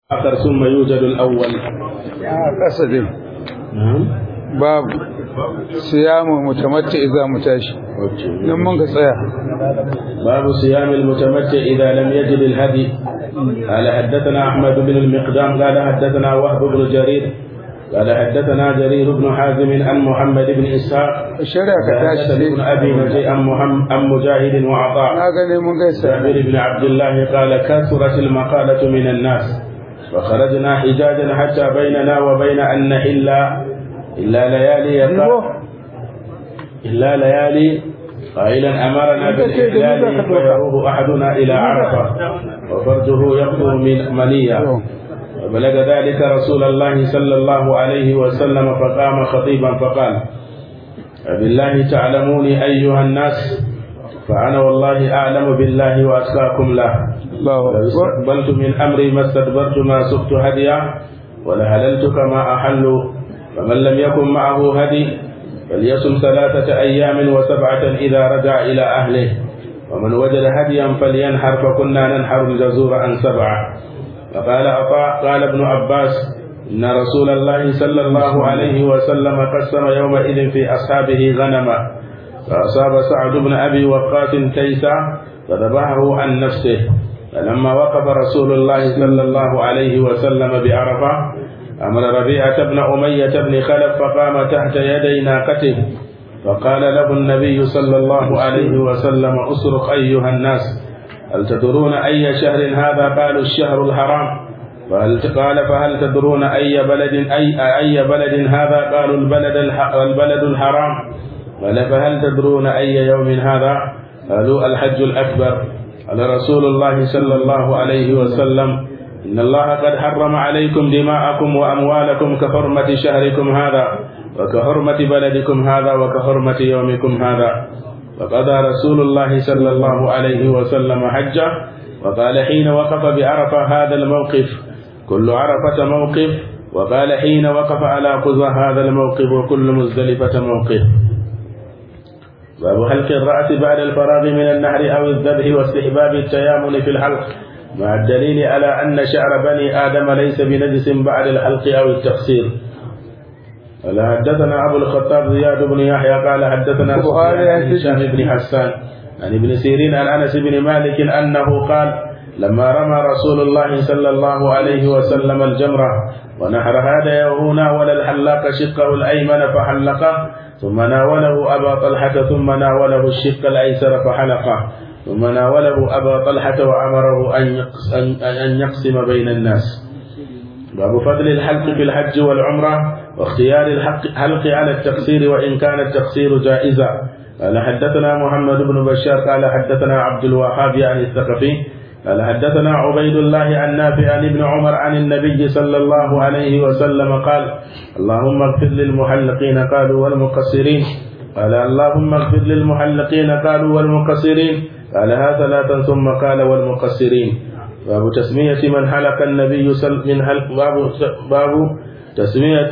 آخر ثم يوجد الأول ƙasa dai babu siyamu mutamatti idza mutashi nan mun ka tsaya باب صيام المتمتع إذا لم يجد الهدي قال حدثنا أحمد بن المقدام قال حدثنا وهب بن جرير قال حدثنا جرير بن حازم عن محمد بن إسحاق shari'a ka tashi حدثني ابن dai أبي نجي عن محمد عن مجاهد وعطاء na gane mun gaisa جابر بن عبد الله قال كثرت المقالة من الناس فخرجنا حجاجا حتى بيننا وبين أن نحل إلا ليالي يقع إلا ليالي قائلا أمرنا بالإحلال ويروه أحدنا إلى عرفة وفرجه يقطر من منية وبلغ ذلك رسول الله صلى الله عليه وسلم فقام خطيبا فقال بالله تعلموني أيها الناس فأنا والله أعلم بالله وأتقاكم له Allahu لو akbar استقبلت من أمري ما استدبرت ما سقت هديا ولهللت كما أحل فمن لم يكن معه هدي فليصم ثلاثة أيام وسبعة إذا رجع إلى أهله ومن وجد هديا فلينحر فكنا ننحر الجزور عن سبعة فقال عطاء قال ابن عباس إن رسول الله صلى الله عليه وسلم قسم يومئذ في أصحابه غنما فأصاب سعد بن أبي وقاص كيسا فذبحه عن نفسه فلما وقف رسول الله صلى الله عليه وسلم بعرفة أمر ربيعة بن أمية بن خلف فقام تحت يدي ناقته فقال له النبي صلى الله عليه وسلم أصرخ أيها الناس هل تدرون أي شهر هذا قالوا الشهر الحرام فهل قال فهل تدرون أي بلد أي أي بلد هذا قالوا البلد الح- البلد الحرام قال فهل تدرون أي يوم هذا قالوا الحج الأكبر قال رسول الله صلى الله عليه وسلم إن الله قد حرم عليكم دماءكم وأموالكم كحرمة شهركم هذا وكحرمة بلدكم هذا وكحرمة يومكم هذا فقضى رسول الله صلى الله عليه وسلم حجه وقال حين وقف بعرفة هذا الموقف كل عرفة موقف وقال حين وقف على قذى هذا الموقف وكل مزدلفة موقف باب حلق الرأس بعد الفراغ من النحر أو الذبح واستحباب التيامن في الحلق مع الدليل على أن شعر بني آدم ليس بنجس بعد الحلق أو التقصير قال حدثنا أبو الخطاب زياد بن يحيى قال حدثنا البخاري سفيان عن يحدث- هشام بن حسان عن ابن سيرين عن أنس بن مالك أنه قال لما رمى رسول الله صلى الله عليه وسلم الجمرة ونحر هذا وناول الحلاق شقه الأيمن فحلقه ثم ناوله أبا طلحة ثم ناوله الشق الأيسر فحلقه ثم ناوله أبا طلحة وأمره أن يقس- أن- أن يقسم بين الناس باب فضل الحلق في الحج والعمرة واختيار الحق حلق على التقصير وإن كان التقصير جائزا قال حدثنا محمد بن بشار قال حدثنا عبد الوهاب عن الثقفي قال حدثنا عبيد الله عن نافع عن ابن عمر عن النبي صلى الله عليه وسلم قال اللهم اغفر للمحلقين قالوا والمقصرين قال اللهم اغفر للمحلقين قالوا والمقصرين قالها ثلاثا ثم قال والمقصرين باب تسمية من حلق النبي صلى من حلق باب باب تسمية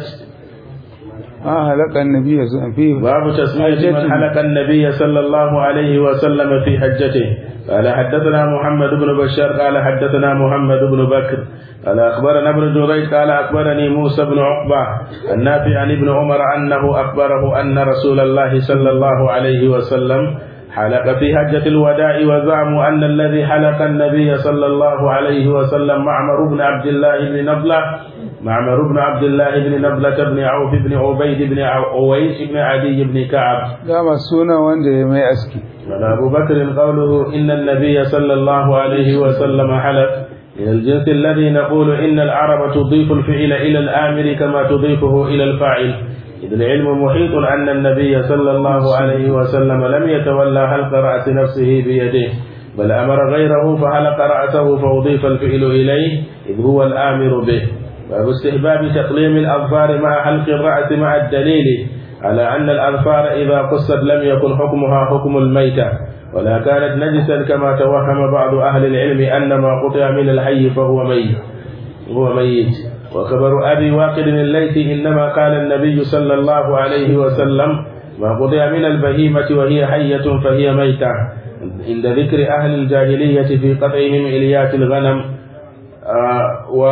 ah halaka annabi yanzu fi باب تسمية من حلق النبي صلى الله عليه وسلم في حجته قال حدثنا محمد بن بشار قال حدثنا محمد بن بكر قال أخبرنا ابن جريج قال أخبرني موسى بن عقبة النافع عن ابن عمر أنه أخبره أن رسول الله صلى الله عليه وسلم حلق في حجة الوداع وزعموا أن الذي حلق النبي صلى الله عليه وسلم معمر بن عبد الله بن نبلة معمر بن عبد الله بن نبلة بن عوف بن عبيد بن عويس بن عدي بن كعب dama suna wanda ya mai aski قال أبو بكر قوله إن النبي صلى الله عليه وسلم حلف من الجنس الذي نقول إن العرب تضيف الفعل إلى الآمر كما تضيفه إلى الفاعل إذ العلم محيط أن النبي صلى الله عليه وسلم لم يتولى حلق رأس نفسه بيده بل أمر غيره فحلق رأسه فأضيف الفعل إليه إذ هو الآمر به باب استحباب تقليم الأظفار مع حلق الرأس مع الدليل على أن الأظفار إذا قصت لم يكن حكمها حكم الميتة ولا كانت نجسا كما توهم بعض أهل العلم أن ما قطع من الحي فهو ميت هو ميت وخبر أبي واقد الليثي إنما قال النبي صلى الله عليه وسلم ما قطع من البهيمة وهي حية فهي ميتة عند ذكر أهل الجاهلية في قطعهم إليات الغنم آه و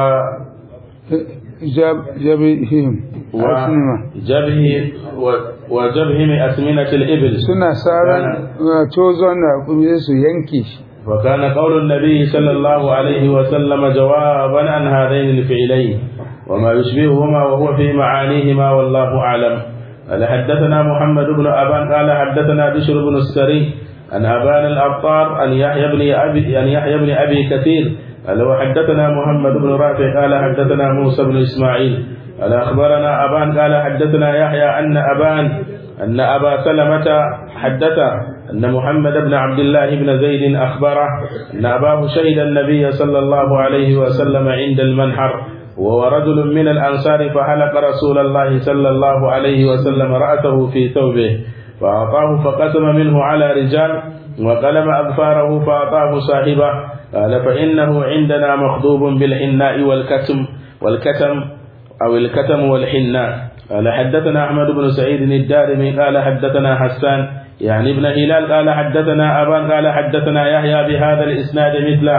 jab jabihim asnima وجبه و- وجبهم أثمنة الإبل suna saran tozon da kuma su yanke shi وكان قول النبي صلى الله عليه وسلم جوابا عن هذين الفعلين وما يشبههما وهو في معانيهما والله أعلم قال حدثنا محمد بن أبان قال حدثنا بشر بن السري عن أبان الأبطار عن يحيى بن أبي عن يحيى بن أبي كثير قال وحدثنا محمد بن رافع قال حدثنا موسى بن إسماعيل قال أخبرنا أبان قال حدثنا يحيى أن أبان أن أبا سلمة حدث أن محمد بن عبد الله بن زيد أخبره أن أباه شهد النبي صلى الله عليه وسلم عند المنحر وهو رجل من الأنصار فحلق رسول الله صلى الله عليه وسلم رأسه في ثوبه فأعطاه فقسم منه على رجال وقلم أظفاره فأعطاه صاحبه قال فإنه عندنا مخضوب بالحناء والكتم والكتم أو الكتم والحناء قال حدثنا أحمد بن سعيد الدارمي قال حدثنا حسان يعني ابن هلال قال حدثنا أبان قال حدثنا يحيى بهذا الإسناد مثله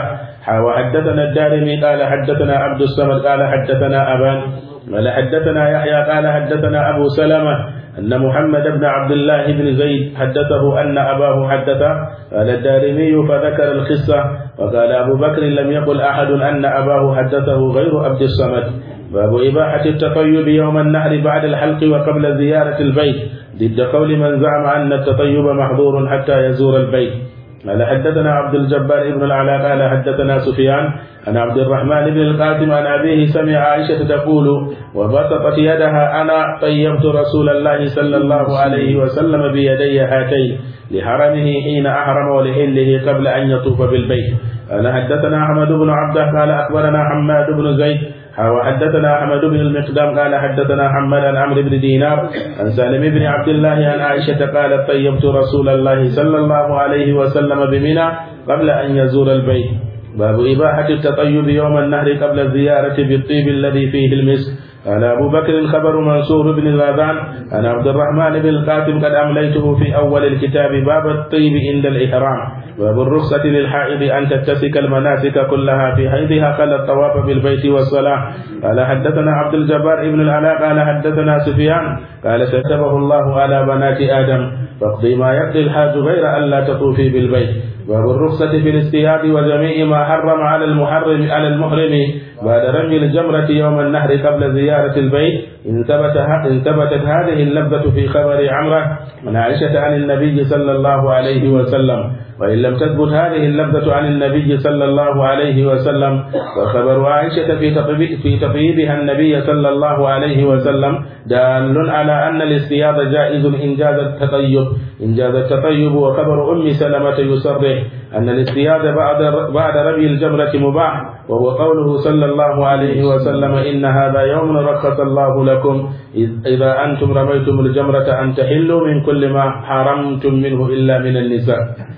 وحدثنا الدارمي قال حدثنا عبد الصمد قال حدثنا أبان قال حدثنا يحيى قال حدثنا أبو سلمة أن محمد بن عبد الله بن زيد حدثه أن أباه حدثه قال الدارمي فذكر القصة وقال أبو بكر لم يقل أحد أن أباه حدثه غير عبد الصمد باب إباحة التطيب يوم النحر بعد الحلق وقبل زيارة البيت ضد قول من زعم أن التطيب محظور حتى يزور البيت قال حدثنا عبد الجبار بن العلاء قال حدثنا سفيان عن عبد الرحمن بن القاسم عن أبيه سمع عائشة تقول وبسطت يدها أنا طيبت رسول الله صلى الله عليه وسلم بيدي هاتين لحرمه حين أحرم ولحله قبل أن يطوف بالبيت قال حدثنا أحمد بن عبده قال أخبرنا حماد بن زيد وحدثنا أحمد بن المقدام قال حدثنا حماد عن عمرو بن دينار عن سالم بن عبد الله عن عائشة قالت طيبت رسول الله صلى الله عليه وسلم بمنى قبل أن يزور البيت باب إباحة التطيب يوم النهر قبل الزيارة بالطيب الذي فيه المسك قال أبو بكر خبر منصور بن الغازان عن عبد الرحمن بن القاسم قد أمليته في أول الكتاب باب الطيب عند الإحرام باب الرخصة للحائض أن تتسك المناسك كلها في حيضها قال الطواف بالبيت والصلاة قال حدثنا عبد الجبار بن العلاء قال حدثنا سفيان قال كتبه الله على بنات آدم فاقضي ما يقضي الحاج غير ألا تطوفي بالبيت باب الرخصة في الاجتهاد وجميع ما حرم على المحرم على المحرم بعد رمي الجمرة يوم النحر قبل زيارة البيت إن ثبت إن ثبتت هذه اللفظة في خبر عمرة من عائشة عن النبي صلى الله عليه وسلم وإن لم تثبت هذه اللفظة عن النبي صلى الله عليه وسلم فخبر عائشة في تطيب في تطيبها النبي صلى الله عليه وسلم دال على أن الاصطياد جائز إن جاز التطيب إن جاز التطيب وخبر أم سلمة يصرح أن الاصطياد بعد بعد رمي الجمرة مباح وهو قوله صلى الله عليه وسلم إن هذا يوم رخص الله لكم إذا أنتم رميتم الجمرة أن تحلوا من كل ما حرمتم منه إلا من النساء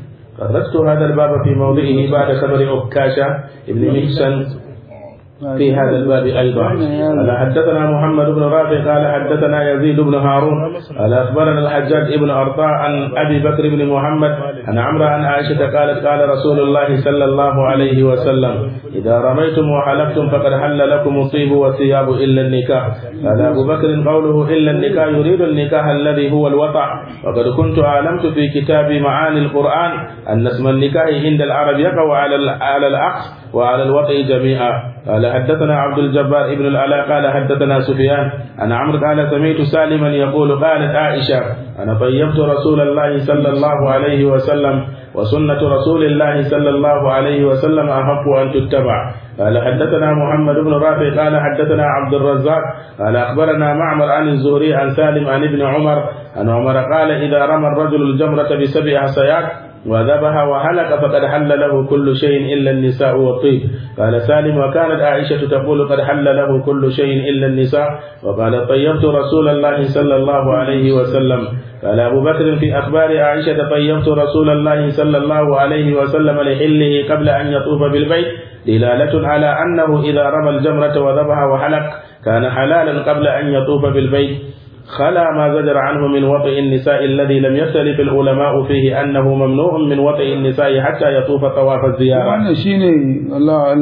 خرجت هذا الباب في موضعه بعد خبر عكاشة ابن محسن في هذا الباب أيضا قال حدثنا محمد بن رافع قال حدثنا يزيد بن هارون قال أخبرنا الحجاج بن أرطاء عن أبي بكر بن محمد عن عمرو عن عائشة قالت قال رسول الله صلى الله عليه وسلم إذا رميتم وحلفتم فقد حل لكم الطيب والثياب إلا النكاح قال أبو بكر قوله إلا النكاح يريد النكاح الذي هو الوطع وقد كنت أعلمت في كتاب معاني القرآن أن اسم النكاح عند العرب يقع على على العقد وعلى الوطء جميعا قال حدثنا عبد الجبار ابن العلاء قال حدثنا سفيان عن عمرو قال سمعت سالما يقول قالت عائشة أنا طيبت رسول الله صلى الله عليه وسلم وسنة رسول الله صلى الله عليه وسلم أحق أن تتبع قال حدثنا محمد بن رافع قال حدثنا عبد الرزاق قال أخبرنا معمر عن الزهري عن سالم عن ابن عمر عن عمر قال إذا رمى الرجل الجمرة بسبع حصيات وذبح وهلك فقد حل له كل شيء إلا النساء والطيب قال سالم وكانت عائشة تقول قد حل له كل شيء إلا النساء وقال طيبت رسول الله صلى الله عليه وسلم قال أبو بكر في أخبار عائشة طيبت رسول الله صلى الله عليه وسلم لحله قبل أن يطوف بالبيت دلالة على أنه إذا رمى الجمرة وذبح وحلق كان حلالا قبل أن يطوف بالبيت خلا ما زجر عنه من وطئ النساء الذي لم يختلف العلماء فيه أنه ممنوع من وطئ النساء حتى يطوف طواف الزيارة wannan shine Allah alam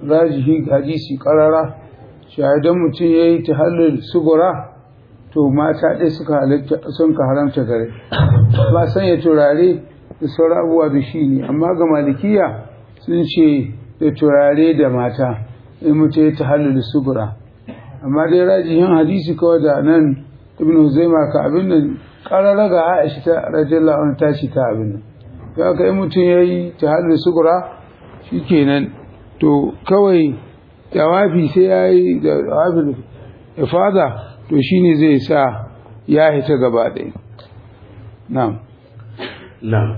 rajihi hadisi karara shahidan mutum ya yi tahallul sugura to mata ɗaya suka halatta sun ka haramta gare ba sanya turare da sauran abubuwa da shi ne amma ga malikiya sun ce da turare da mata in mutum ya tahallul sugura amma dai rajihin hadisi kawai da nan ibn huzaima ka abin nan karara ga aisha ta radiyallahu anha ta shi ta abin nan ga ka yi mutum ya yi tahallul sugura shikenan to kawai jawabi sai ya yi da jawabin ifada to shine zai sa ya hita gaba ɗaya na'am نعم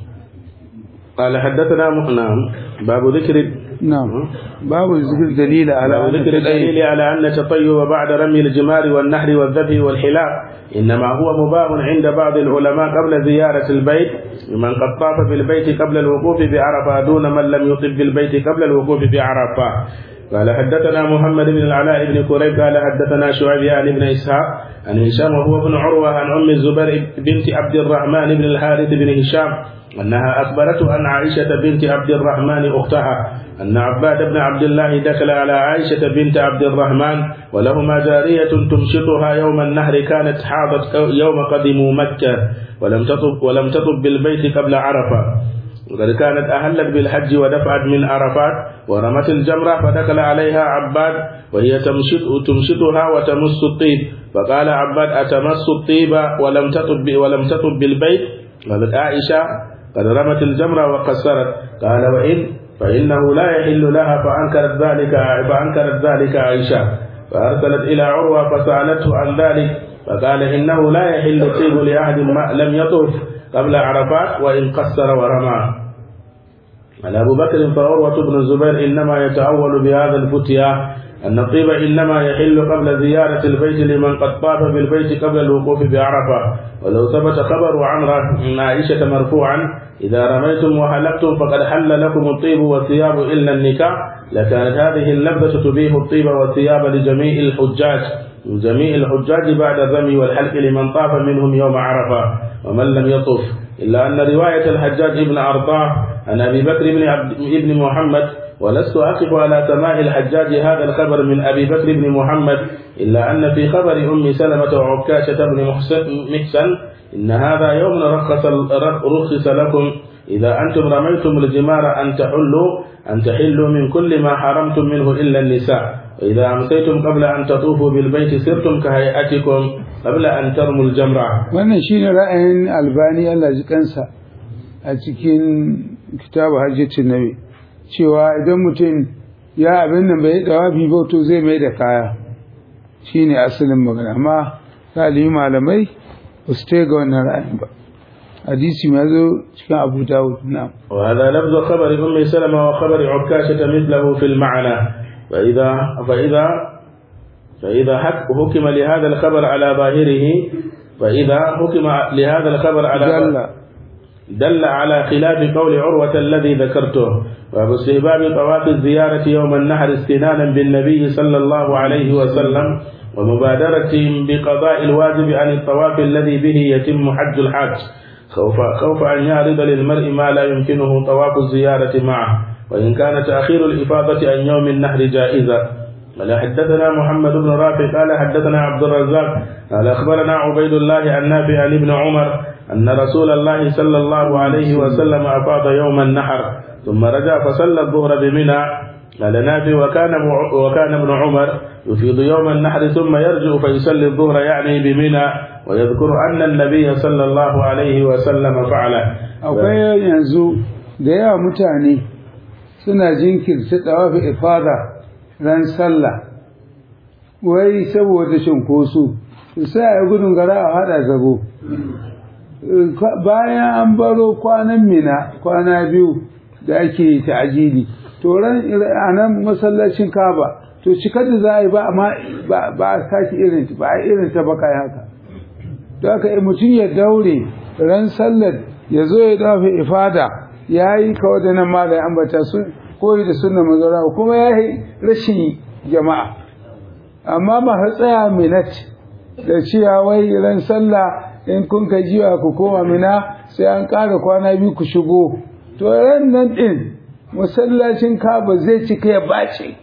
قال حدثنا م- نعم باب ذكر na'am babu zikir dalila ala باب ذكر الدليل على أن التطيب بعد رمي الجمار والنحر والذبح والحلاق إنما هو مباح عند بعض العلماء قبل زيارة البيت لمن قد طاف بالبيت قبل الوقوف بعرفة دون من لم يطف بالبيت قبل الوقوف بعرفة قال حدثنا محمد بن العلاء بن كريب قال حدثنا شعيب عن ابن إسحاق عن هشام وهو ابن عروة عن أم الزبير بنت عبد الرحمن بن الحارث بن هشام أنها أخبرته أن عائشة بنت عبد الرحمن أختها أن عباد بن عبد الله دخل على عائشة بنت عبد الرحمن ولهما جارية تمشطها يوم النهر كانت حاضت يوم قدموا مكة ولم تطب ولم تطب بالبيت قبل عرفة وقد كانت أهلت بالحج ودفعت من عرفات ورمت الجمرة فدخل عليها عباد وهي تمشط تمشطها وتمس الطيب فقال عباد أتمس الطيب ولم تطب ولم تطب بالبيت قالت عائشة قد رمت الجمرة وقصرت قال وإن فإنه لا يحل لها فأنكرت ذلك فأنكرت ذلك عائشة فأرسلت إلى عروة فسألته عن ذلك فقال إنه لا يحل الطيب لأحد ما لم يطف قبل عرفات وإن قصر ورمى قال أبو بكر فعروة بن الزبير إنما يتأول بهذا الفتيا أن الطيب إنما يحل قبل زيارة البيت لمن قد طاف بالبيت قبل الوقوف بعرفة ولو ثبت خبر عمرة من عائشة مرفوعا إذا رميتم وحلقتم فقد حل لكم الطيب والثياب إلا النكاح لكانت هذه اللبسة تبيح الطيب والثياب لجميع الحجاج جميع الحجاج بعد الرمي والحلق لمن طاف منهم يوم عرفة ومن لم يطف إلا أن رواية الحجاج بن أرطاه عن أبي بكر بن, عبد بن محمد ولست أقف على سماع الحجاج هذا الخبر من أبي بكر بن محمد إلا أن في خبر أم سلمة وعكاشة بن محسن محسن إن هذا يوم رخص رخص لكم إذا أنتم رميتم الجمار أن تحلوا أن تحلوا من كل ما حرمتم منه إلا النساء وإذا أمسيتم قبل أن تطوفوا بالبيت سرتم كهيئتكم قبل أن ترموا الجمرة wannan shine ra'ayin albani Allah ji kansa a cikin kitabu hajjatin nabi cewa idan mutum ya abin nan bai dawabi ba to zai mai da kaya shine asalin magana amma galibi malamai ba su ga wannan ra'ayin ba hadisi ma zo cikin abu dawud na وهذا لفظ خبر أم سلمة وخبر عكاشة مثله في المعنى فإذا فإذا فإذا حك- حكم لهذا الخبر على ظاهره فإذا حكم لهذا الخبر على dalla دل على خلاف قول عروة الذي ذكرته وابو استهباب طواف الزيارة يوم النحر استنانا بالنبي صلى الله عليه وسلم ومبادرتهم بقضاء الواجب عن الطواف الذي به يتم حج الحاج خوف خوف أن يعرض للمرء ما لا يمكنه طواف الزيارة معه وإن كان تأخير الإفاضة عن يوم النحر جائزا قال حدثنا محمد بن رافع قال حدثنا عبد الرزاق قال أخبرنا عبيد الله عن نافع عن ابن عمر أن رسول الله صلى الله عليه وسلم أفاض يوم النحر ثم رجع فصلى الظهر بمنى قال نافع وكان وكان ابن عمر يفيض يوم النحر ثم يرجع فيصلي الظهر يعني بمنى ويذكر أن النبي صلى الله عليه وسلم فعله akwai yanzu da yawa mutane suna jinkirta dawafi ifada ran sallah wai saboda cinkoso sai a yi gudun gara a hada zago bayan an baro kwanan mina kwana biyu da ake ta'ajili to ran a nan masallacin kaba to cikar da za a yi ba amma ba a sake irin ba a irin ta baka haka da aka mutum ya daure ran sallar ya zo ya dafa ifada ya yi kawai da nan ma da ambata sun koyi da sunna mazara kuma ya yi rashin jama'a amma ba ha tsaya minat da cewa wai ran sallah in kun ka jiwa ku koma mina sai an ƙara kwana biyu ku shigo to ran nan ɗin masallacin kaba zai cika ya bace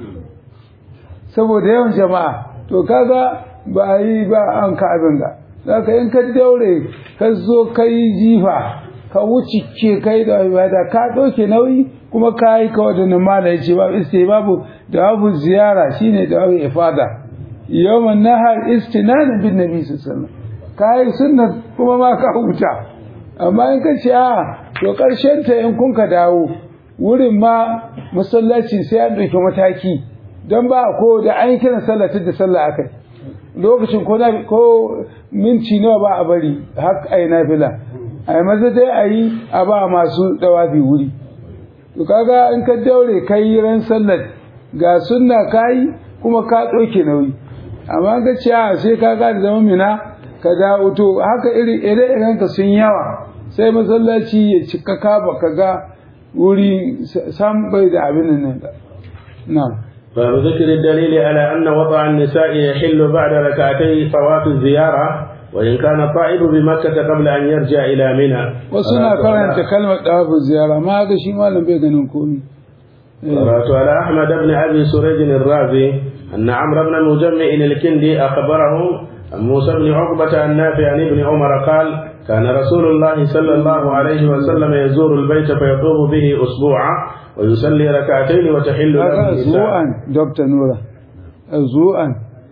saboda yawan jama'a to kaga ba a yi ba an ka abin ga zaka in ka daure ka zo ka yi jifa ka wuce ke kai da ibada ka ɗauke nauyi kuma ka yi ka wadannan mala yace babu iske babu da babu ziyara shine da babu ifada yawman nahar istinanan bin nabi sallallahu alaihi wasallam ka yi sunna kuma ma ka huta amma in ka ce a to karshen ta in kun ka dawo wurin ma masallaci sai an ɗauki mataki don ba ko da an yi kiran sallah da sallah akai lokacin ko ko minti nawa ba a bari har ai nafila ai maza dai a yi a ba masu dawafi wuri to kaga in ka daure kai ran sallar ga sunna kai kuma ka ɗauke nauyi amma ga ce a sai ka ga da zama mina ka dawo to haka iri ire iren ka sun yawa sai masallaci ya cika ka baka ga wuri sam bai da abin nan na'am باب ذكر الدليل على أن وضع النساء يحل بعد ركعتي طواف الزيارة وإن كان الطائف بمكة قبل أن يرجع إلى منى وسنا كرنت كلمة طواف الزيارة ما هذا شيء ما لم بيغنون كوني قرأت على أحمد بن أبي سريج الرازي أن عمرو بن المجمع الكندي أخبره عن موسى بن عقبة النافع عن ابن عمر قال كان رسول الله صلى الله عليه وسلم يزور البيت فيطوف به أسبوعا ويصلي ركعتين وتحل له أسبوعا دكتور نورا أسبوعا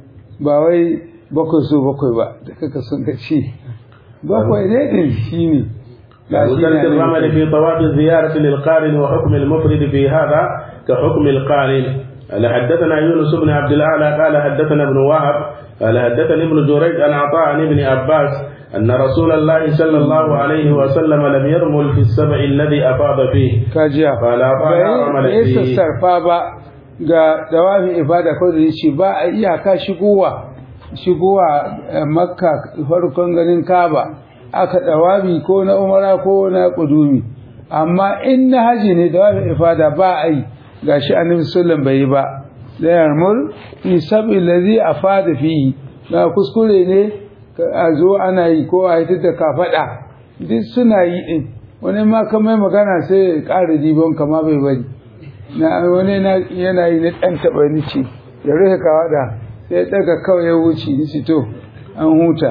باوي bakwai so bakwai ba da kaka son ka ce bakwai ne din shi ne وذلك الرمل في طواف الزيارة للقارن وحكم المفرد في هذا كحكم القارن قال حدثنا يونس بن عبد الأعلى قال حدثنا ابن وهب قال حدثني ابن جريج عن عطاء عن ابن عباس أن رسول الله صلى الله عليه وسلم لم يرمل في السبع الذي أفاض فيه kajiya قال عطاء رمل bai فيه sassarfa ba ga dawafin ibada ko da shi ba a iyaka shigowa shigowa eh, makka farkon ganin kaba aka dawabi ko na umara ko na kudumi amma in na haji ne dawafin ibada ba a yi gashi annabi sallallahu bai yi ba da yarmul fi sab'i ladhi afada fihi na kuskure ne ka- a zo ana yi ko a yi da kafada duk suna yi din wani ma ka mai magana sai ya ƙara dibon kama bai bari na wani na yana yi na ɗan taɓa ni ce ya rufe kawada sai daga kawai ya wuce ni ce to an huta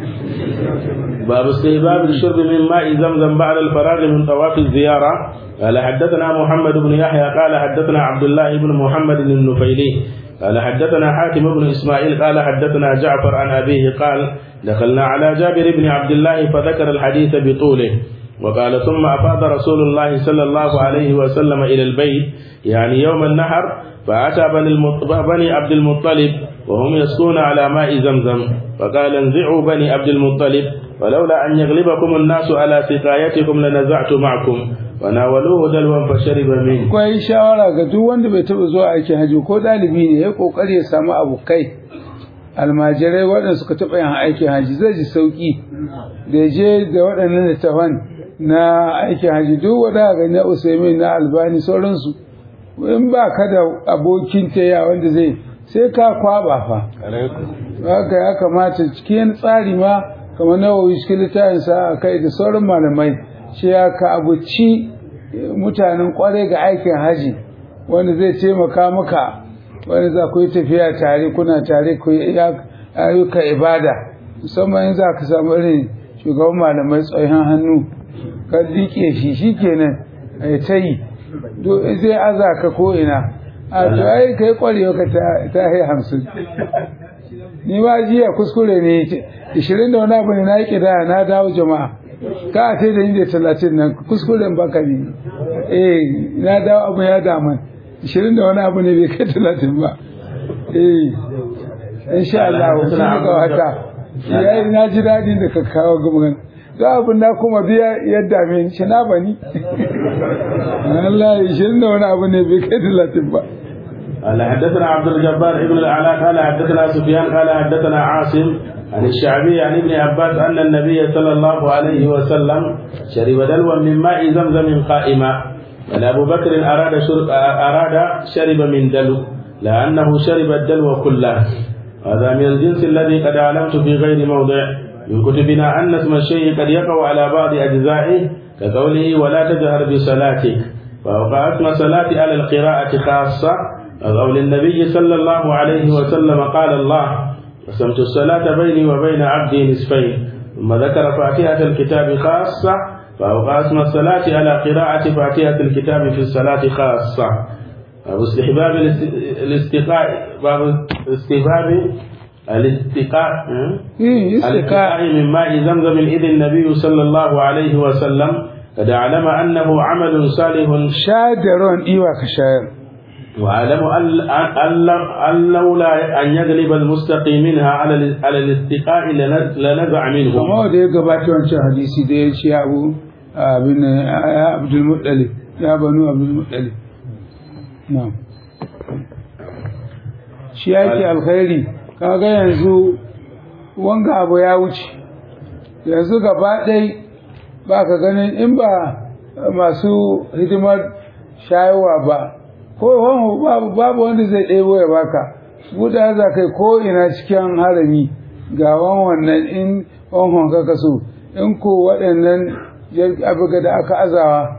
باب استهباب الشرب من ماء زمزم بعد الفراغ من طواف الزيارة قال حدثنا محمد بن يحيى قال حدثنا عبد الله بن محمد النفيلي قال حدثنا حاتم بن إسماعيل قال حدثنا جعفر عن أبيه قال دخلنا على جابر بن عبد الله فذكر الحديث بطوله وقال ثم أفاض رسول الله صلى الله عليه وسلم إلى البيت يعني يوم النحر فأتى بني, المط... بني عبد المطلب وهم يسقون على ماء زمزم فقال انزعوا بني عبد المطلب ولولا أن يغلبكم الناس على سقايتكم لنزعت معكم وناولوه دلوا فشرب منه akwai shawara ga duk wanda bai taɓa zuwa aikin haji ko ɗalibi ne ya ƙoƙari ya samu abokai almajirai waɗanda suka taɓa yin aikin haji zai ji sauƙi da ya je da waɗannan littafan na aikin haji duk wanda ga na usaimin na albani sauransu in ba ka da abokin taya wanda zai sai ka kwaba fa haka ya kamata cikin tsari ma kamar nawawi cikin littafinsa a kai da sauran malamai shi ya ka abuci mutanen kwarai ga aikin haji wanda zai taimaka maka wanda za ku yi tafiya tare kuna tare ku yi ayyuka ibada musamman in za ka samu irin shugaban malamai tsohon hannu ka liƙe shi shi kenan a yi ta yi zai aza ka ko ina a to ai ka yi kwarewa ka ta yi hamsin ni ma jiya kuskure ne ishirin da wani abu ne na yi kidaya na dawo jama'a ka a da inda talatin nan kuskuren baka ne eh na dawo abu ya daman ishirin da wani abu ne bai kai talatin ba eh insha Allah sun ga wata yayi na ji dadin da ka kawo gumin da abin na kuma biya yadda me shi na bani Allah ishirin da wani abu ne bai kai talatin ba قال حدثنا عبد الجبار ابن العلاء قال حدثنا سفيان قال حدثنا عاصم عن الشعبي عن ابن عباس أن النبي صلى الله عليه وسلم شرب دلوا من ماء زمزم قائما بل أبو بكر أراد شرب, أراد شرب من دلو لأنه شرب الدلو كله هذا من الجنس الذي قد علمت في غير موضع من كتبنا أن اسم الشيء قد يقع على بعض أجزائه كقوله ولا تجهر بصلاتك فأوقات الصلاة على القراءة خاصة قول النبي صلى الله عليه وسلم قال الله قسمت الصلاة بيني وبين عبدي نصفين ثم ذكر فاتحة الكتاب خاصة فأوقات الصلاة على قراءة فاتحة الكتاب في الصلاة خاصة باب استحباب الاستقاء باب استحباب الاستقاء إيه استقاء الاستقاء من ماء زمزم إذ النبي صلى الله عليه وسلم قد علم أنه عمل صالح shayar da ruwan ɗiwa ka shayar وأعلم أن- أن- أن لولا أن يغلب المستقي منها على ال- على الاستقاء لن- لنزع منه amma da ya gabata wancan hadisi da ya ce ya abu abin nan, ya abdul muttalib ya banu abdul muttalib na'am shi yake alkhairi kaga yanzu wanga abu ya wuce yanzu gaba ɗai ba ka ganin in ba masu hidimar shayarwa ba ko wani babu babu wanda zai ɗebo ya baka buɗa za kai ko ina cikin harami ga wan wannan in wanhon ka kaso in ko waɗannan abuga da aka azawa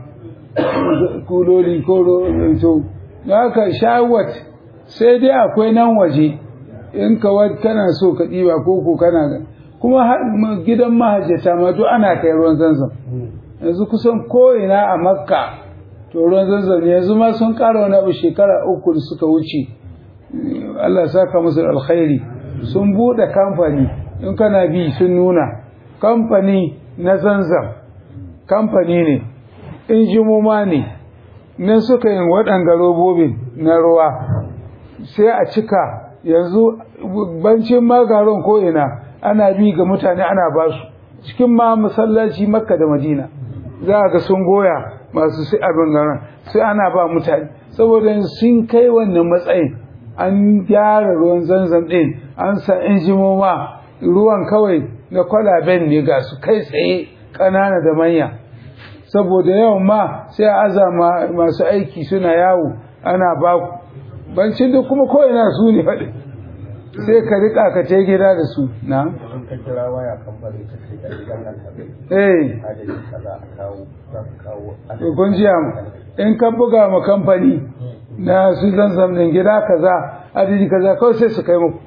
kuloli ko ro- to da haka shawat sai dai akwai nan waje in ka wa- kana so ka ɗiba ko ko kana ga kuma har ma- gidan mahajjata ma duk ana kai ruwan zanzam yanzu kusan ko ina a makka to ruwan zanzam ne yanzu ma sun ƙara wani abu shekara uku da suka wuce Allah ya saka musu da alkhairi sun buɗe kamfani in kana bi sun nuna kamfani na zanzam kamfani ne injimoma ne nan suka yin waɗanga robobin na ruwa sai a cika yanzu bancin magaron ko ina ana bi ga mutane ana ba su cikin ma masallaci makka da madina za a ga sun goya masu sai abin garan sai ana ba mutane saboda yanzu sun kai wannan matsayin an gyara ruwan zanzan ɗin an sa injimoma ruwan kawai na kwalaben ne ga su kai tsaye ƙanana da manya saboda yawan ma sai a aza ma- masu aiki suna yawo ana ba ku bancin da kuma ko ina su ne faɗi sai ka riƙa ka ce gida da su na in ka kira waya kamfani ka ce ga gidan nan ka eh adadin kaza a kawo za ka kawo to kun ji mu in ka buga ma kamfani na su zanzam din gida kaza adadi kaza kawai sai su kai muku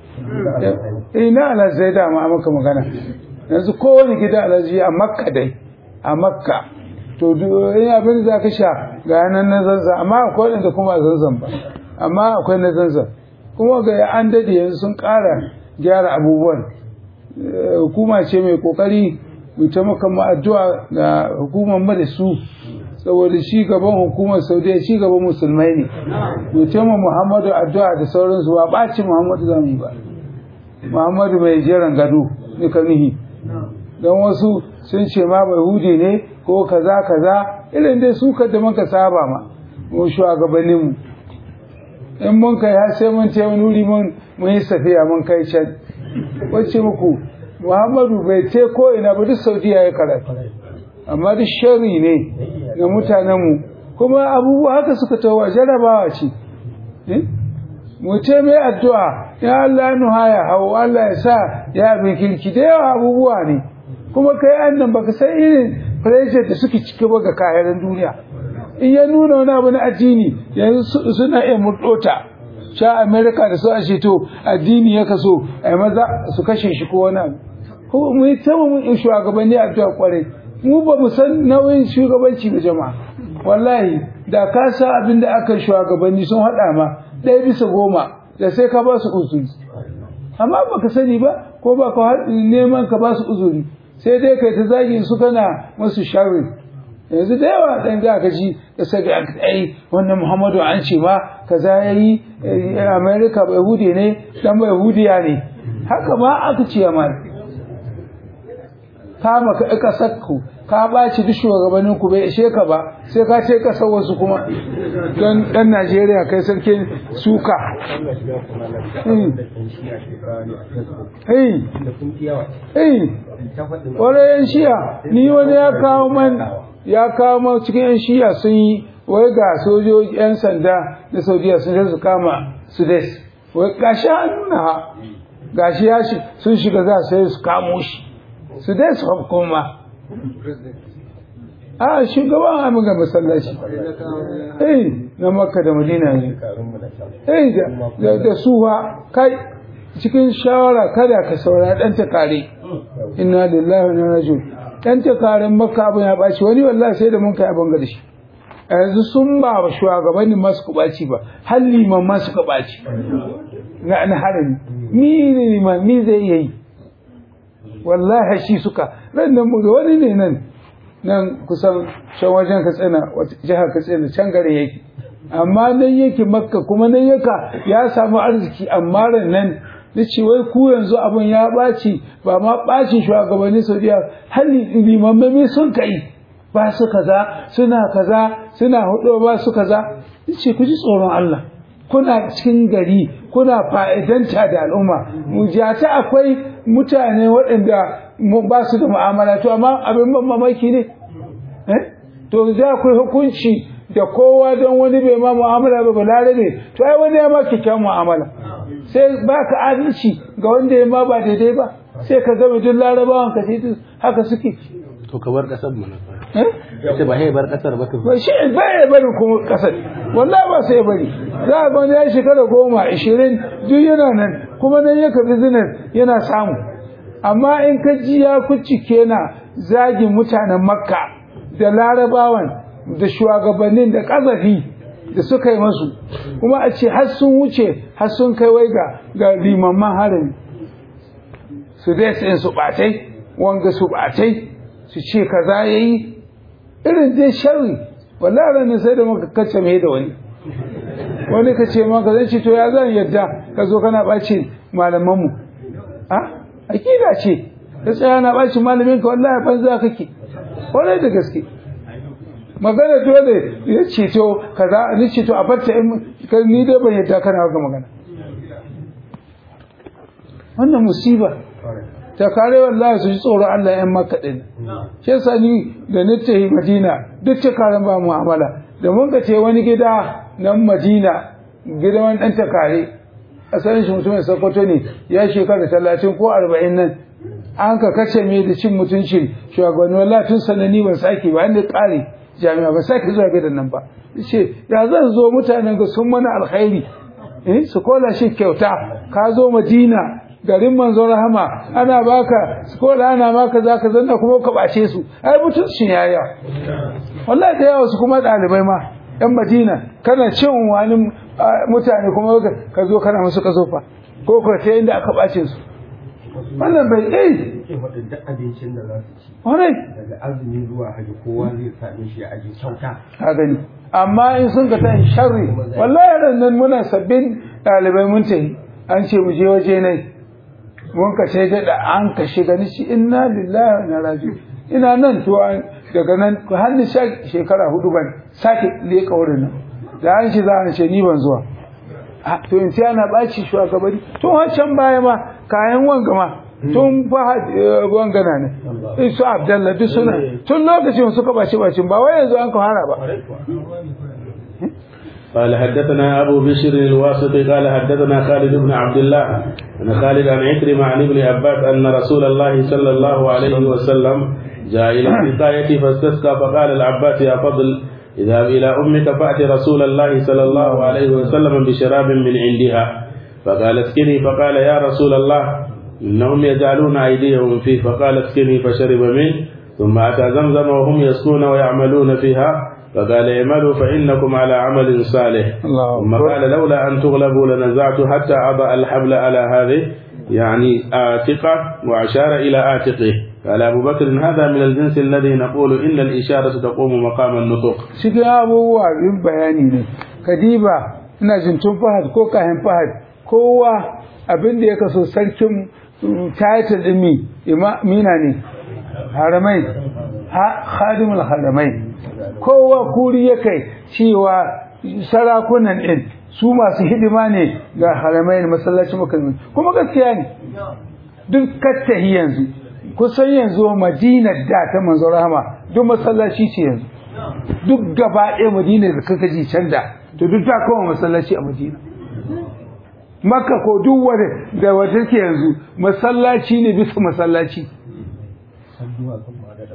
eh na alhaji da ma maka magana yanzu kowane gida alhaji a makka dai a makka to duk in abin da ka sha ga nan na zanzam amma akwai wanda kuma a zanzam ba amma akwai na zanzam kuma ga an dade yanzu sun ƙara gyara abubuwan Eh, hukuma ce mai kokari mu taimaka mu addu'a ga hukumar mu da su saboda shi gaban hukumar saudiya shi gaban musulmai ne mu taimaka muhammadu addu'a da sauransu ba ɓaci muhammadu za mu yi ba muhammadu mai jeran gado duka nihi don wasu sun ce ma bai hude ne ko kaza kaza irin dai su da muka saba ma mu shugabanninmu in mun kai har sai mun ce wani wuri mun mun yi safiya mun kai can wacce muku muhammadu bai ce ko ina ba duk saudiya ya karatu amma duk shari ne ga mutanenmu kuma abubuwa haka suka tawa jarabawa ce Eh? mu ce mai addu'a ya Allah nuha ya hau Allah ya sa ya abin kirki da yawa abubuwa ne kuma kai annan baka san irin pressure da suke cike ba ga kayan duniya in ya nuna wani abu na addini yanzu su- suna iya murɗota sha america da su ashe to addini ya kaso a maza su kashe shi ko wani abu ko mu yi ta mun yi shugabanni addu'a kwarai mu ba mu san nauyin shugabanci ga jama'a wallahi da ka sa abin da aka shugabanni sun haɗa ma ɗaya bisa goma da sai ka ba su uzuri amma ba ka sani ba ko ba ka har- neman ka ba su uzuri sai dai kai ta zagin su kana masu sharri yanzu da yawa ɗan za ka ji da sabi a ai wannan muhammadu an ce ma kaza ya yi amerika bai hude ne dan bai hudiya ne haka ma aka ce ma kama ka ƙasar ku ka ɓaci duk shugabannin ku bai ishe ka ba sai ka ce ƙasar wasu kuma don ɗan najeriya kai sarkin suka Allah shiga kuma na Hmm. da kan shi a shekara ne a Facebook eh da kun fi yawa eh ta faɗin wani yan shiya ni wani ya kawo man ya kawo man cikin yan shiya sun yi wai ga sojoji yan sanda na saudiya sun je su kama sudes wai gashi an nuna ha gashi ya shi sun shiga za su sai su kamo shi sudes kuma a shugaban abin ga masallaci eh na makka da madina ne eh da- da da suwa kai cikin shawara kada ka saurari dan takare inna lillahi wa inna ilaihi raji'un dan takaren makka abin ya baci wani wallahi sai da mun kai abin ga da shi a yanzu sun ba wa shugabannin masu kubaci ba har liman masu kubaci na na harami mi ne liman mi zai iya yi wallahi shi suka ran nan mu ga wani ne nan nan kusan shan wajen katsina wata jihar katsina can gare yake amma nan yake makka kuma nan yaka ya samu arziki amma ran nan da ce wai ku yanzu abin ya ɓaci ba ma ɓacin shugabannin saudiya hali limammami sun kai ba su kaza suna kaza suna hudu ba su kaza ce ku ji tsoron Allah kuna cikin gari kuna fa'idanta da al'umma mujata akwai mutane waɗanda mu- ba su da mu'amala to amma abin ban mamaki ne eh to za akwai hukunci da kowa don wani bai ma mu'amala ba balare ne to ai wani ya ma kyakkyawan mu'amala sai ba ka adalci ga wanda ya ma ba daidai ba sai ka ga duk larabawan ka sai haka suke to ka bar kasar mana eh ce ba hai bar kasar ba to ba shi ba ya bari kuma kasar wallahi ba sai ya bari za a ga wani ya shekara goma ishirin duk yana nan kuma nan ya karbi zinar yana samu amma in ka ji ya kucike na zagin mutanen makka da larabawan da shugabannin da kazafi da suka yi masu kuma a ce har sun wuce har sun kai wai ga ga limamman harin su dai su su batai wanga su batai su ce kaza yayi irin dai sharri wallahi ran sai da muka kace mai da wani wani ka ce maka zai ce to ya zan yadda ka zo kana ɓaci malamanmu a akida ce ka tsaya na ɓaci malamin ka wallahi banza kake kwarai da gaske magana dole ya ce to kaza ni ce to a barta in ka- ni dai ban yadda kana haka magana wannan musiba ta kare wallahi su ji tsoro Allah yan maka din shi yasa ni da ni tafi Madina duk ta karen ba mu'amala da mun ka ce wani gida nan Madina gidan wani dan takare asalin shi mutumin Sokoto ne ya shekara talatin ko arba'in nan an ka kace me da cin mutuncin shugabanni wallahi tun sanani ban sake ba inda kare jami'a ba sake zuwa gidan nan ba ce ya zan zo mutanen ga sun mana alkhairi eh su kola shi kyauta ka zo Madina garin manzon rahama ana baka kola ana maka zaka zanna kuma ka bace su ai mutuncin yaya wallahi da yawa su kuma dalibai ma yan Madina kana cin wani ah, mutane kuma ka- ka zo kana musu kazofa ko ko ta inda aka bace su wannan bai eh Ke faɗin duk abincin da za su ci wannan daga azumi zuwa haji kowa zai same shi a aji kyauta. ka gani amma in sun ka ta sharri wallahi ran nan muna sabbin dalibai mun tafi an ce mu je waje ne mun ka ce da an ka shiga ni shi inna lillahi wa inna ilaihi ina nan to an- daga nan har ni sha- shekara hudu ban sake leka wurin nan da an shi za a ce ni ban zuwa a to in sai ana baci shugabanni tun wancan baya ma kayan wanga ma tun fahad eh, wangana ne su abdallah duk suna tun lokacin suka baci bacin ba wai yanzu an ka fara ba قال حدثنا أبو بشر الواسطي قال حدثنا خالد بن عبد الله أن خالد عن عكرمة عن ابن عباس أن رسول الله صلى الله عليه وسلم جاء إلى السقاية فاستسقى فقال العباس يا فضل اذهب إلى أمك فأت رسول الله صلى الله عليه وسلم بشراب من عندها فقال اسكني فقال يا رسول الله إنهم يجعلون أيديهم فيه فقال اسكني فشرب منه ثم أتى زمزم وهم يسقون ويعملون فيها فقال اعملوا فإنكم على عمل صالح الله ثم أكبر. قال لولا أن تغلبوا لنزعت حتى أضع الحبل على هذه يعني آتقة وأشار إلى آتقه قال أبو بكر هذا من الجنس الذي نقول إن الإشارة تقوم مقام النطق cikin abubuwa yin bayani ne kadiba ina jin tun fahad ko kayan fahad kowa abin da ya kaso sarkin mm, title din mi ima- mina ne haramai ha khadimul haramai kowa kuri ya kai cewa sarakunan din su masu hidima ne ga haramai masallacin makalmi kuma gaskiya ne duk kattahi yanzu kusan yanzu madinar da ta manzo rahama duk masallaci ce yanzu duk gaba ɗaya madina da kaka ji can da to duk ta koma masallaci a madina makka ko duk wanda da wata ke yanzu masallaci ne bisa masallaci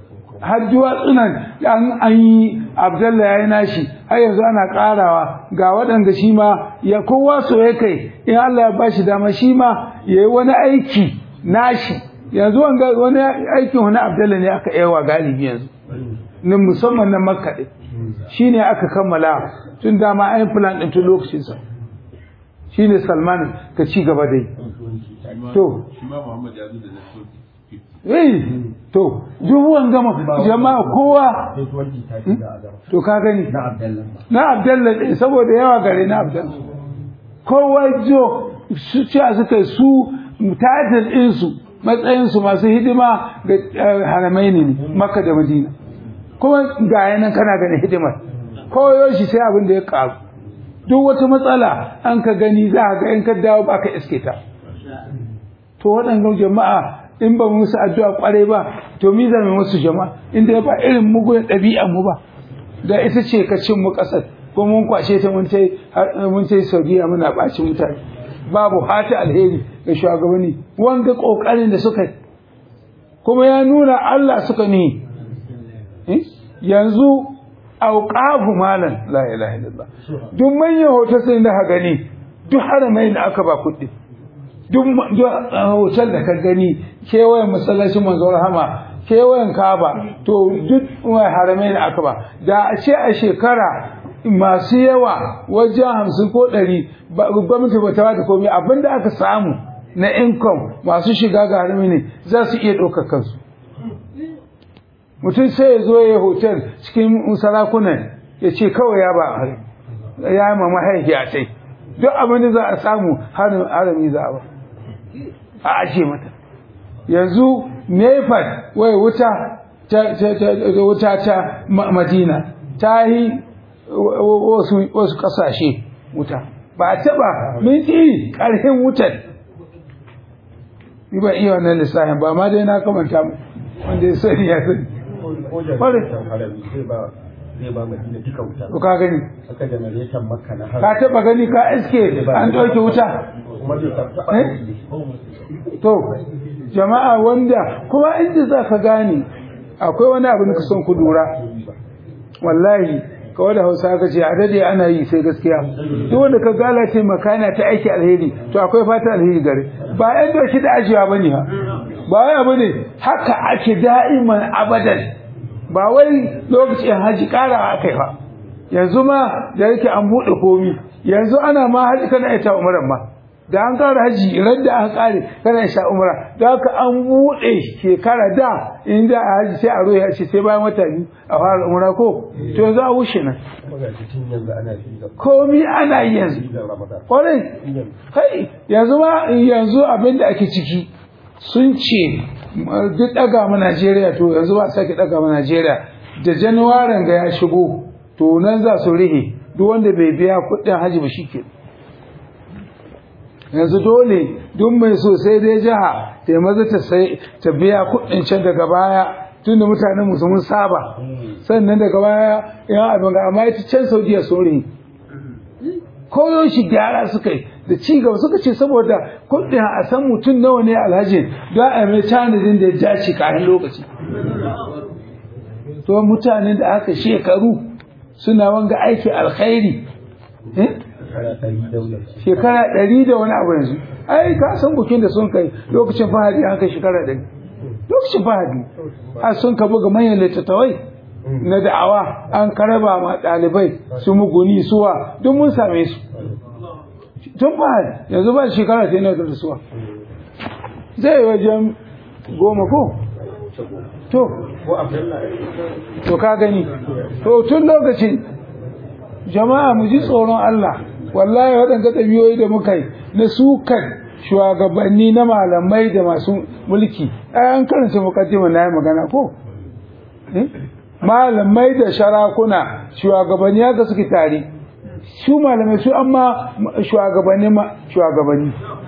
har duwatsunan an an yi abdallah ya yi nashi har yanzu ana karawa ga waɗanda shi ma ya kowa so ya kai in Allah ya ba shi dama shi ma ya yi wani aiki nashi yanzu wanga wani aikin wani abdallah ne aka yawa galibi yanzu na musamman na makka ɗin shi ne aka kammala tun dama an yi plan ɗin tun lokacinsa shi ne salman ka ci gaba dai to shi ma Muhammad ya zo da na eh to dubuwan gama jama'a kowa sai 2030 da adam to ka gani na abdallah na abdallah ɗin saboda yawa gare na abdallah kowa jo su ce suka yi su tajir ɗinsu matsayinsu masu hidima ga eh, haramai ne makka da madina kuma ga yanan kana ganin hidimar koyo shi sai abin da ya karu duk wata matsala an ka gani za a ga in ka dawo ba ka iske ta to waɗannan jama'a in ba mu musu addu'a kware ba to mi zame musu jama'a inda ba irin mugun ɗabi'an mu ba da ita ce ka cin mu ƙasar ko mun kwashe ta mun tai har- mun tai Saudiya muna ɓaci mutane babu hata alheri ga shugabanni wanga ƙoƙarin da suka yi kuma ya nuna Allah suka ne Eh? yanzu auqafu malan la ilaha illallah duk manyan hotel sai da ka gani duk haramai da aka ba kuɗi duk ma- duk, uh, hotel da ka gani kewayen masallacin manzo rahama kewayen kaba to duk uh, haramai da aka ba da a ce a shekara masu yawa wajen hamsin ko ɗari ba- gwamnati ba ta bada komai abinda aka samu na income masu shiga ga harami ne za su iya ɗaukar kansu mutum sai ya zo ya yi hotel cikin sarakunan ya ce kawai ya ba hari ya yi mama haiki a sai duk abin da za a samu harin harami za a ba a ajiye mata yanzu nefat wai wuta ta ta ta ta- wuta ta Ma- madina ta yi wa- wa- wasu wasu kasashe wuta ba a taba minti karhin wutar ni ban iya wannan lissafin ba ma dai na kamanta mu wanda ya sani ya sani ko janaratan harami zai ba zai ba madina duka wuta to ka gani aka janaratan makka na ka harami taba gani ka iske an ɗauke wuta kuma zai taɓa Eh? to jama'a wanda kuma inda za ka gane akwai wani abu da ka son ku lura wallahi kawai da hausa ka ce a dade ana yi sai gaskiya duk wanda ka gala ce makana ta aiki alheri to akwai fata alheri gare ba yan doki da ajiya bane ha ba wai abu ne haka ake da'iman abadan ba wai lokacin haji kara akai ba yanzu ma da yake an buɗe komi yanzu ana ma haji kana ita umaran ma da an kara haji ran da aka kare kana sha umra da haka an buɗe shekara da in da a haji sai a roya ce sai bayan wata biyu a fara umra ko to yanzu a wuce nan kuma ga cikin yanzu ana fi da komi ana yi yanzu da ramadan kwarai kai yanzu ma yanzu abin da ake ciki sun ce ma, duk daga mu Najeriya to yanzu ba sake daga mu Najeriya da Januwarin ga ya shigo to nan za su rihe duk wanda bai biya kuɗin haji ba shike yanzu dole duk mai so sai dai jiha ta maza ta sai ta biya kuɗin can daga baya tunda mutanen mu sun saba sannan daga baya yan abin ga amma ita can Saudiya sun rihe koyo shi gyara suka yi da ci gaba suka ce saboda kuɗin a san mutum nawa ne alhaji don a mai tanadin da ya dace kafin lokaci to mutanen da aka shekaru suna wanga aiki alkhairi eh? shekara ɗari daular shekara ɗari da wani abu yanzu ai ka san bukin da sun kai lokacin fahadi an kai shekara ɗari lokacin fahadi har sun ka buga manyan littattafai na da'awa an karaba ma ɗalibai su muguni suwa duk mun same su tun fahadi yanzu ba shekara ta yana da suwa zai yi wajen goma ko to ko abdallah to ka gani to tun lokacin jama'a mu ji tsoron Allah wallahi waɗanda ɗabi'o'i da muka yi na sukan shugabanni na malamai da masu mulki ai an karanta mukaddima na yi magana ko Eh? malamai da sharakuna shugabanni haka suke tare su malamai su amma shugabanni ma shugabanni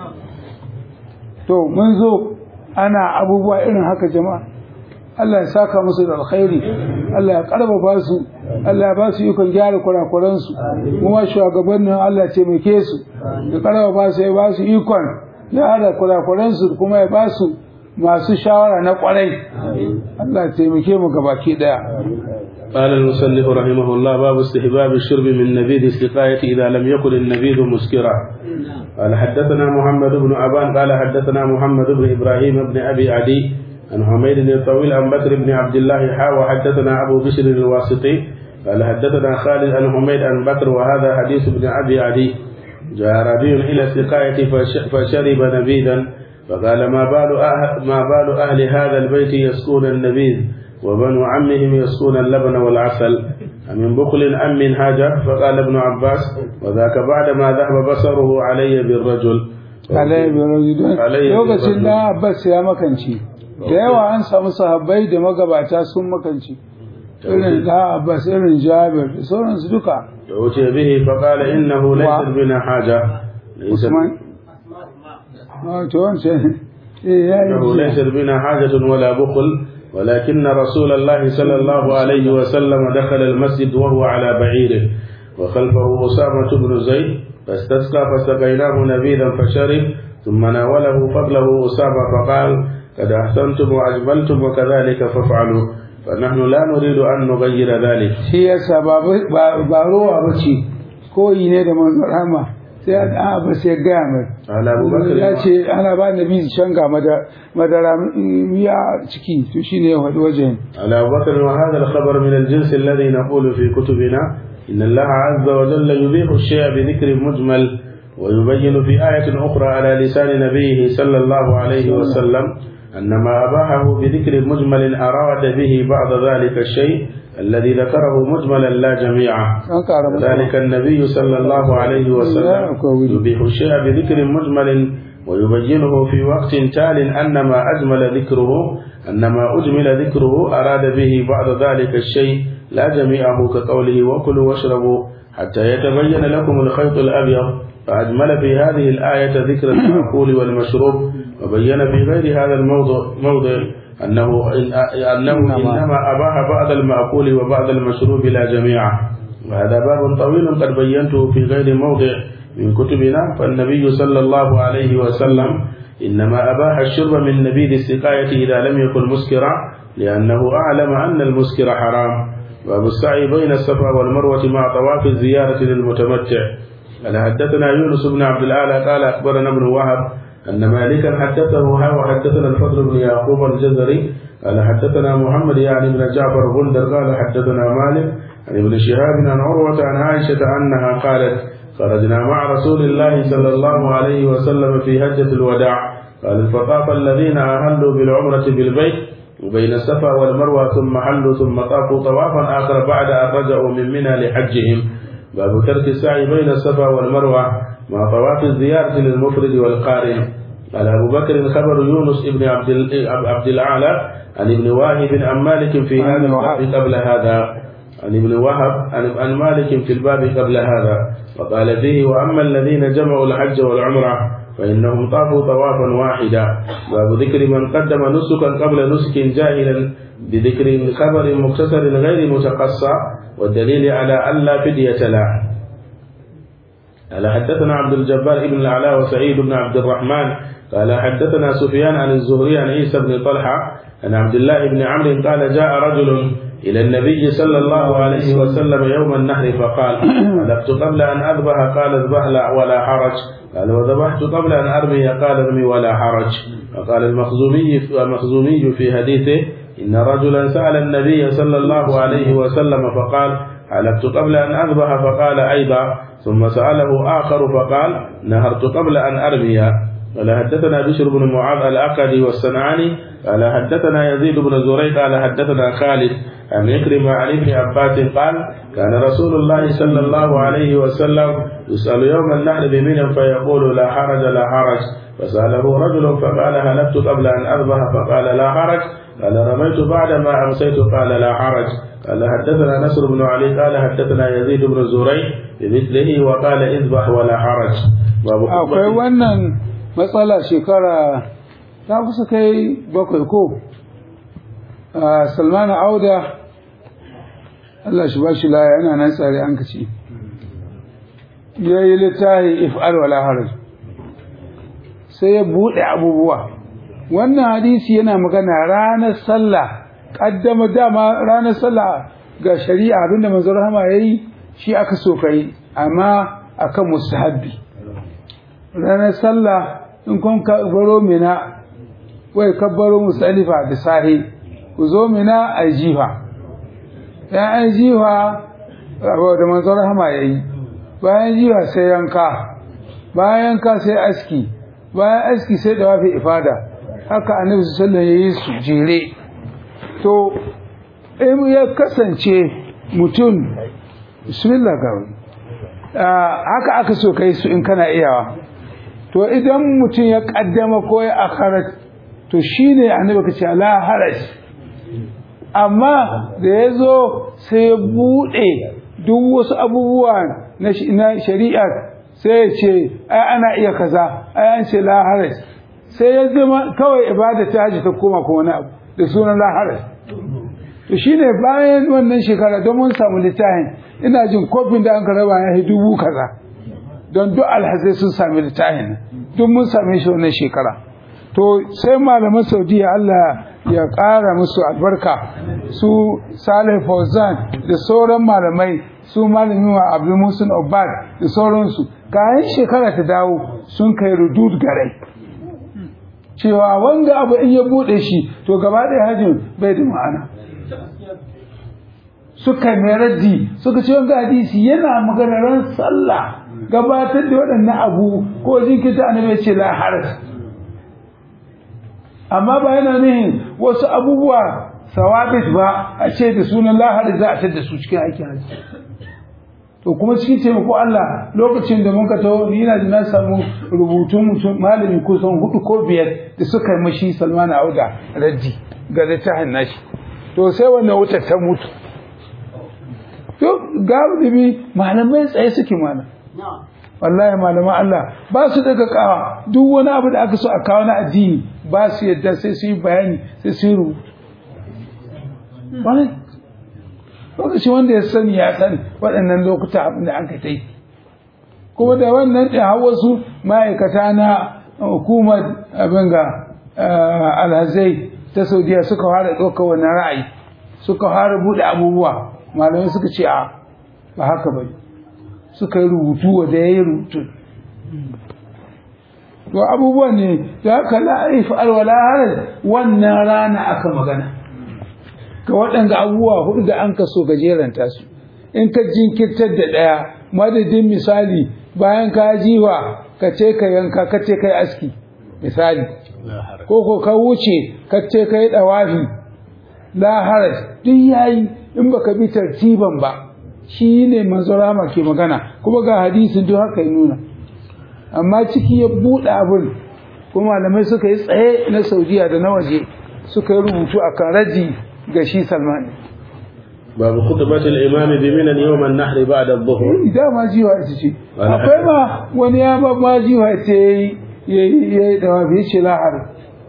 to mun zo ana abubuwa irin haka jama'a Allah ya saka musu da alkhairi Allah ya karfafa su Allah ya ba su ikon gyara kurakuran su kuma shugabannin Allah ya taimake su ya karfafa su ya ba su ikon gyara kurakuran su kuma ya ba su masu shawara na kwarai Allah ya taimake mu gabaki daya قال المصنف رحمه الله باب استحباب الشرب من نبيذ السقاية إذا لم يكن النبيذ مسكرا قال حدثنا محمد بن أبان قال حدثنا محمد بن إبراهيم بن أبي عدي عن حميد الطويل عن بكر بن عبد الله حا وحدثنا أبو بشر الواسطي قال حدثنا خالد عن حميد عن بكر وهذا حديث ابن أبي عدي جاء ربيع إلى السقاية فش- فشرب نبيذا فقال ما بال أهل ما بال أهل هذا البيت يسقون النبيذ وبنو عمهم يسقون اللبن والعسل أمن بخل أم من حاجة فقال ابن عباس وذاك بعدما ذهب بصره علي بالرجل alaihi wa sallam Alayhi wa lokacin sallam. da Abbas ya makanci da yawa an samu sahabbai da magabata sun makanci irin da Abbas irin Jabir da sauransu duka فأتي به فقال إنه ليس و- بنا حاجة ليس Usman ah to wancan eh ya إنه ليس yi بنا حاجة ولا بخل ولكن رسول الله صلى الله عليه وسلم دخل المسجد وهو على بعيره وخلفه أسامة بن زيد فاستسقى فسقيناه نبيذا فشرب ثم ناوله فضله أسامة فقال قد أحسنتم وأجملتم وكذلك فافعلوا فنحن لا نريد أن نغير ذلك shi yasa ba ba ba ruwa bace koyi ne da manzon rahama sai a Abbas ya gaya mai قال أبو بكر ya ce ana ba nabi shanga mada- madara miya ciki to shine ya faɗi wajen على أبو بكر وهذا الخبر من الجنس الذي نقول في كتبنا إن الله عز وجل يبيح الشيء بذكر مجمل ويبين في آية أخرى على لسان نبيه صلى الله عليه وسلم أن ما أباحه بذكر مجمل أراد به بعض ذلك الشيء الذي ذكره مجملا لا جميعا an ƙara masa ذلك النبي صلى الله عليه وسلم يبيح الشيء بذكر مجمل ويبينه في وقت تال أن ما أجمل ذكره أن ما أجمل ذكره أراد به بعض ذلك الشيء لا جميعه كقوله وكلوا واشربوا حتى يتبين لكم الخيط الأبيض فأجمل في هذه الآية ذكر المأكول والمشروب وبين في غير هذا الموضع موضع أنه أنه إنما أباح بعض المأكول وبعض المشروب لا جميعه وهذا باب طويل قد بينته في غير موضع من كتبنا فالنبي صلى الله عليه وسلم إنما أباح الشرب من نبيذ السقاية إذا لم يكن مسكرا لأنه أعلم أن المسكر حرام باب السعي بين الصفا والمروة مع طواف الزيارة للمتمتع قال حدثنا يونس بن عبد الأعلى قال أخبرنا ابن وهب أن مالكا حدثه وحدثنا الفضل بن يعقوب الجزري قال حدثنا محمد يعني بن جعفر غندر قال حدثنا مالك عن ابن شهاب عن عروة عن عائشة أنها قالت خرجنا مع رسول الله صلى الله عليه وسلم في هجة الوداع قال فطاف الذين أهلوا بالعمرة بالبيت وبين الصفا والمروة ثم حلوا ثم طافوا طوافا آخر بعد أن رجعوا من منى لحجهم باب ترك السعي بين الصفا والمروة مع طواف الزيارة للمفرد والقارن قال أبو بكر خبر يونس بن عبد ال- عبد الأعلى عن ابن واهب عن مالك في عن هذا وهب. الباب قبل هذا عن ابن وهب عن عن مالك في الباب قبل هذا وقال فيه وأما الذين جمعوا الحج والعمرة فإنهم طافوا طوافا واحدا باب ذكر من قدم نسكا قبل نسك جاهلا بذكر خبر مختصر غير متقصى والدليل على ألا فدية له قال حدثنا عبد الجبار بن الأعلى وسعيد بن عبد الرحمن قال حدثنا سفيان عن الزهري عن عيسى بن طلحة عن عبد الله بن عمرو قال جاء رجل إلى النبي صلى الله عليه وسلم يوم النحر فقال حلفت قبل أن أذبح قال اذبح لا ولا حرج قال وذبحت قبل أن أرمي قال ارمي ولا حرج وقال المخزومي المخزومي في حديثه إن رجلا سأل النبي صلى الله عليه وسلم فقال حلفت قبل أن أذبح فقال أيضا ثم سأله آخر فقال نهرت قبل أن أرمي قال حدثنا بشر بن معاذ الأقدي والصنعاني قال حدثنا يزيد بن زريق قال حدثنا خالد عن يكرم عن ابن عباس قال كان رسول الله صلى الله عليه وسلم يسأل يوم النحر بمنى فيقول لا حرج لا حرج فسأله رجل فقال هلكت قبل أن أذبح فقال لا حرج قال رميت بعدما أمسيت قال لا حرج قال حدثنا نصر بن علي قال حدثنا يزيد بن زريق بمثله وقال اذبح ولا حرج باب akwai wannan matsala shekara ta kusa kai bakwai ko a salman auda Allah shi ba shi laya yana nan tsare an kace ya yi littafi if'al wala haraj sai ya buɗe abubuwa wannan hadisi yana magana ranar sallah kaddama dama ranar sallah ga shari'a abinda manzo rahama yayi shi aka so kai amma akan mustahabbi ranar sallah in kun ka baro mina wai kabbaro musalifa da sahi ku zo mina a jiha ya an jiha da manzo rahama yayi bayan jiha sai yanka bayan yanka sai aski bayan aski sai da wafi ifada haka annabi sallallahu alaihi yayi su jere to in ya kasance mutum bismillah gawi haka aka so kai su in kana iyawa to idan mutum ya kaddama ko ya akharat to shine annabi kace la haraj amma da yazo sai ya bude duk wasu abubuwa na shari'a sai ya ce ai ana iya kaza ai an ce la haraj sai ya zama kawai ibada ta haji ta koma ko wani abu da sunan la haraj to shine bayan wannan shekara don mun samu littafin ina jin kofin da an ka raba ya dubu kaza don duk alhazai sun sami littafin duk mun same shi wannan shekara to sai malaman saudiya Allah ya ƙara musu albarka su Salih Fauzan da sauran malamai su malamin wa Abdul Musin Obad da sauransu kayan shekara ta dawo sun kai rudud garai cewa wanda abu in ya bude shi to gaba ɗaya hajjin bai da ma'ana suka mai raddi suka ce wanga hadisi yana maganaran sallah gabatar da waɗannan abu ko jinkirta annabi ce la haraj amma ba yana nihin wasu abubuwa sawabit ba a ce da sunan la haraj za a tada su cikin aikin haji to kuma cikin taimako Allah lokacin da muka taho ni ina da na samu rubutun mutum malami kusan hudu ko biyar da suka yi mashi Salman Auda raddi ga littafin nashi to sai wannan wutar ta mutu to galibi malamai tsaye suke malam wallahi malaman Allah ba su daga kawa duk wani abu da aka so a kawo na addini ba su yadda sai su yi bayani sai su yi rubutu lokaci wanda ya sani ya sani waɗannan lokuta abin da aka ta yi kuma da wannan ɗin har wasu ma'aikata na hukumar abin ga alhazai ta saudiya suka fara ɗauka wannan ra'ayi suka fara buɗe abubuwa malamai suka ce a ba haka ba suka yi rubutu wanda ya yi rubutu to abubuwan ne da haka la'aif alwala harar wannan rana aka magana ga waɗanda abubuwa hudu da an kaso gajeranta su in ka jinkirtar da ɗaya madadin misali bayan ka jiwa ka ce ka yanka ka ce ka yi aski misali ko ko ka wuce ka ce ka yi ɗawafi la haraj duk yayi in baka bi tartiban ba shi ne manzorama ke magana kuma ga hadisin duk haka ya nuna amma ciki ya buɗe abin kuma malamai suka yi tsaye na saudiya da na waje suka yi rubutu a kan raji ga shi salman babu khutbatul imam bi minan yawm an-nahr ba'da adh-dhuhr da ma jiwa ita ce akwai ma wani ya ba ma jiwa ita yayi yayi da wafi ce lahar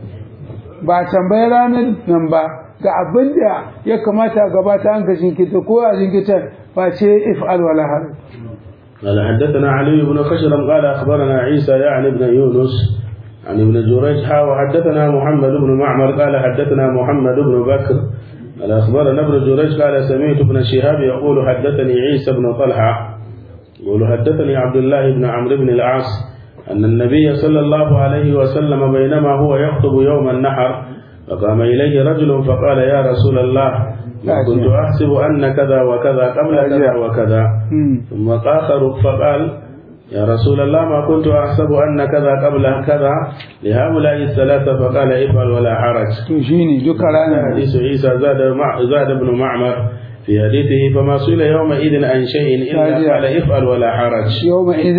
ba tambayar ranar nan ba ga abin da ya kamata a gabata an ka jinkita ko a jinkita ba ce if'al wala har قال حدثنا علي بن خشرم قال اخبرنا عيسى يعني بن يونس عن ابن جريج حا وحدثنا محمد بن معمر قال حدثنا محمد بن بكر قال اخبرنا ابن جريج قال سمعت ابن شهاب يقول حدثني عيسى بن طلحه يقول حدثني عبد الله بن عمرو بن العاص ان النبي صلى الله عليه وسلم بينما هو يخطب يوم النحر فقام إليه رجل فقال يا رسول الله ما كنت أحسب أن كذا وكذا قبل كذا وكذا ثم آخر فقال يا رسول الله ما كنت أحسب أن كذا قبل كذا لهؤلاء الثلاثة فقال افعل ولا حرج تجيني ذكر حديث عيسى زاد مع زاد بن معمر في حديثه فما سئل يومئذ عن شيء إلا قال افعل ولا حرج يومئذ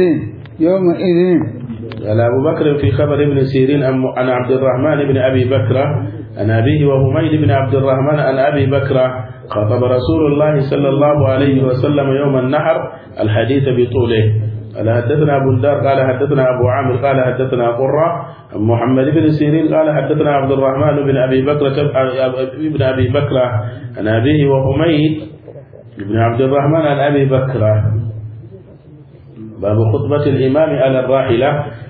يومئذ قال أبو بكر في خبر ابن سيرين عن عبد الرحمن بن أبي بكر عن أبيه وهميد بن عبد الرحمن عن أبي بكر خطب رسول الله صلى الله عليه وسلم يوم النحر الحديث بطوله قال حدثنا أبو الدار قال حدثنا أبو عامر قال حدثنا قرة عن محمد بن سيرين قال حدثنا عبد الرحمن بن أبي بكر بن أبي بكر عن أبيه وهميد بن عبد الرحمن عن أبي بكر باب خطبة الإمام على الراحلة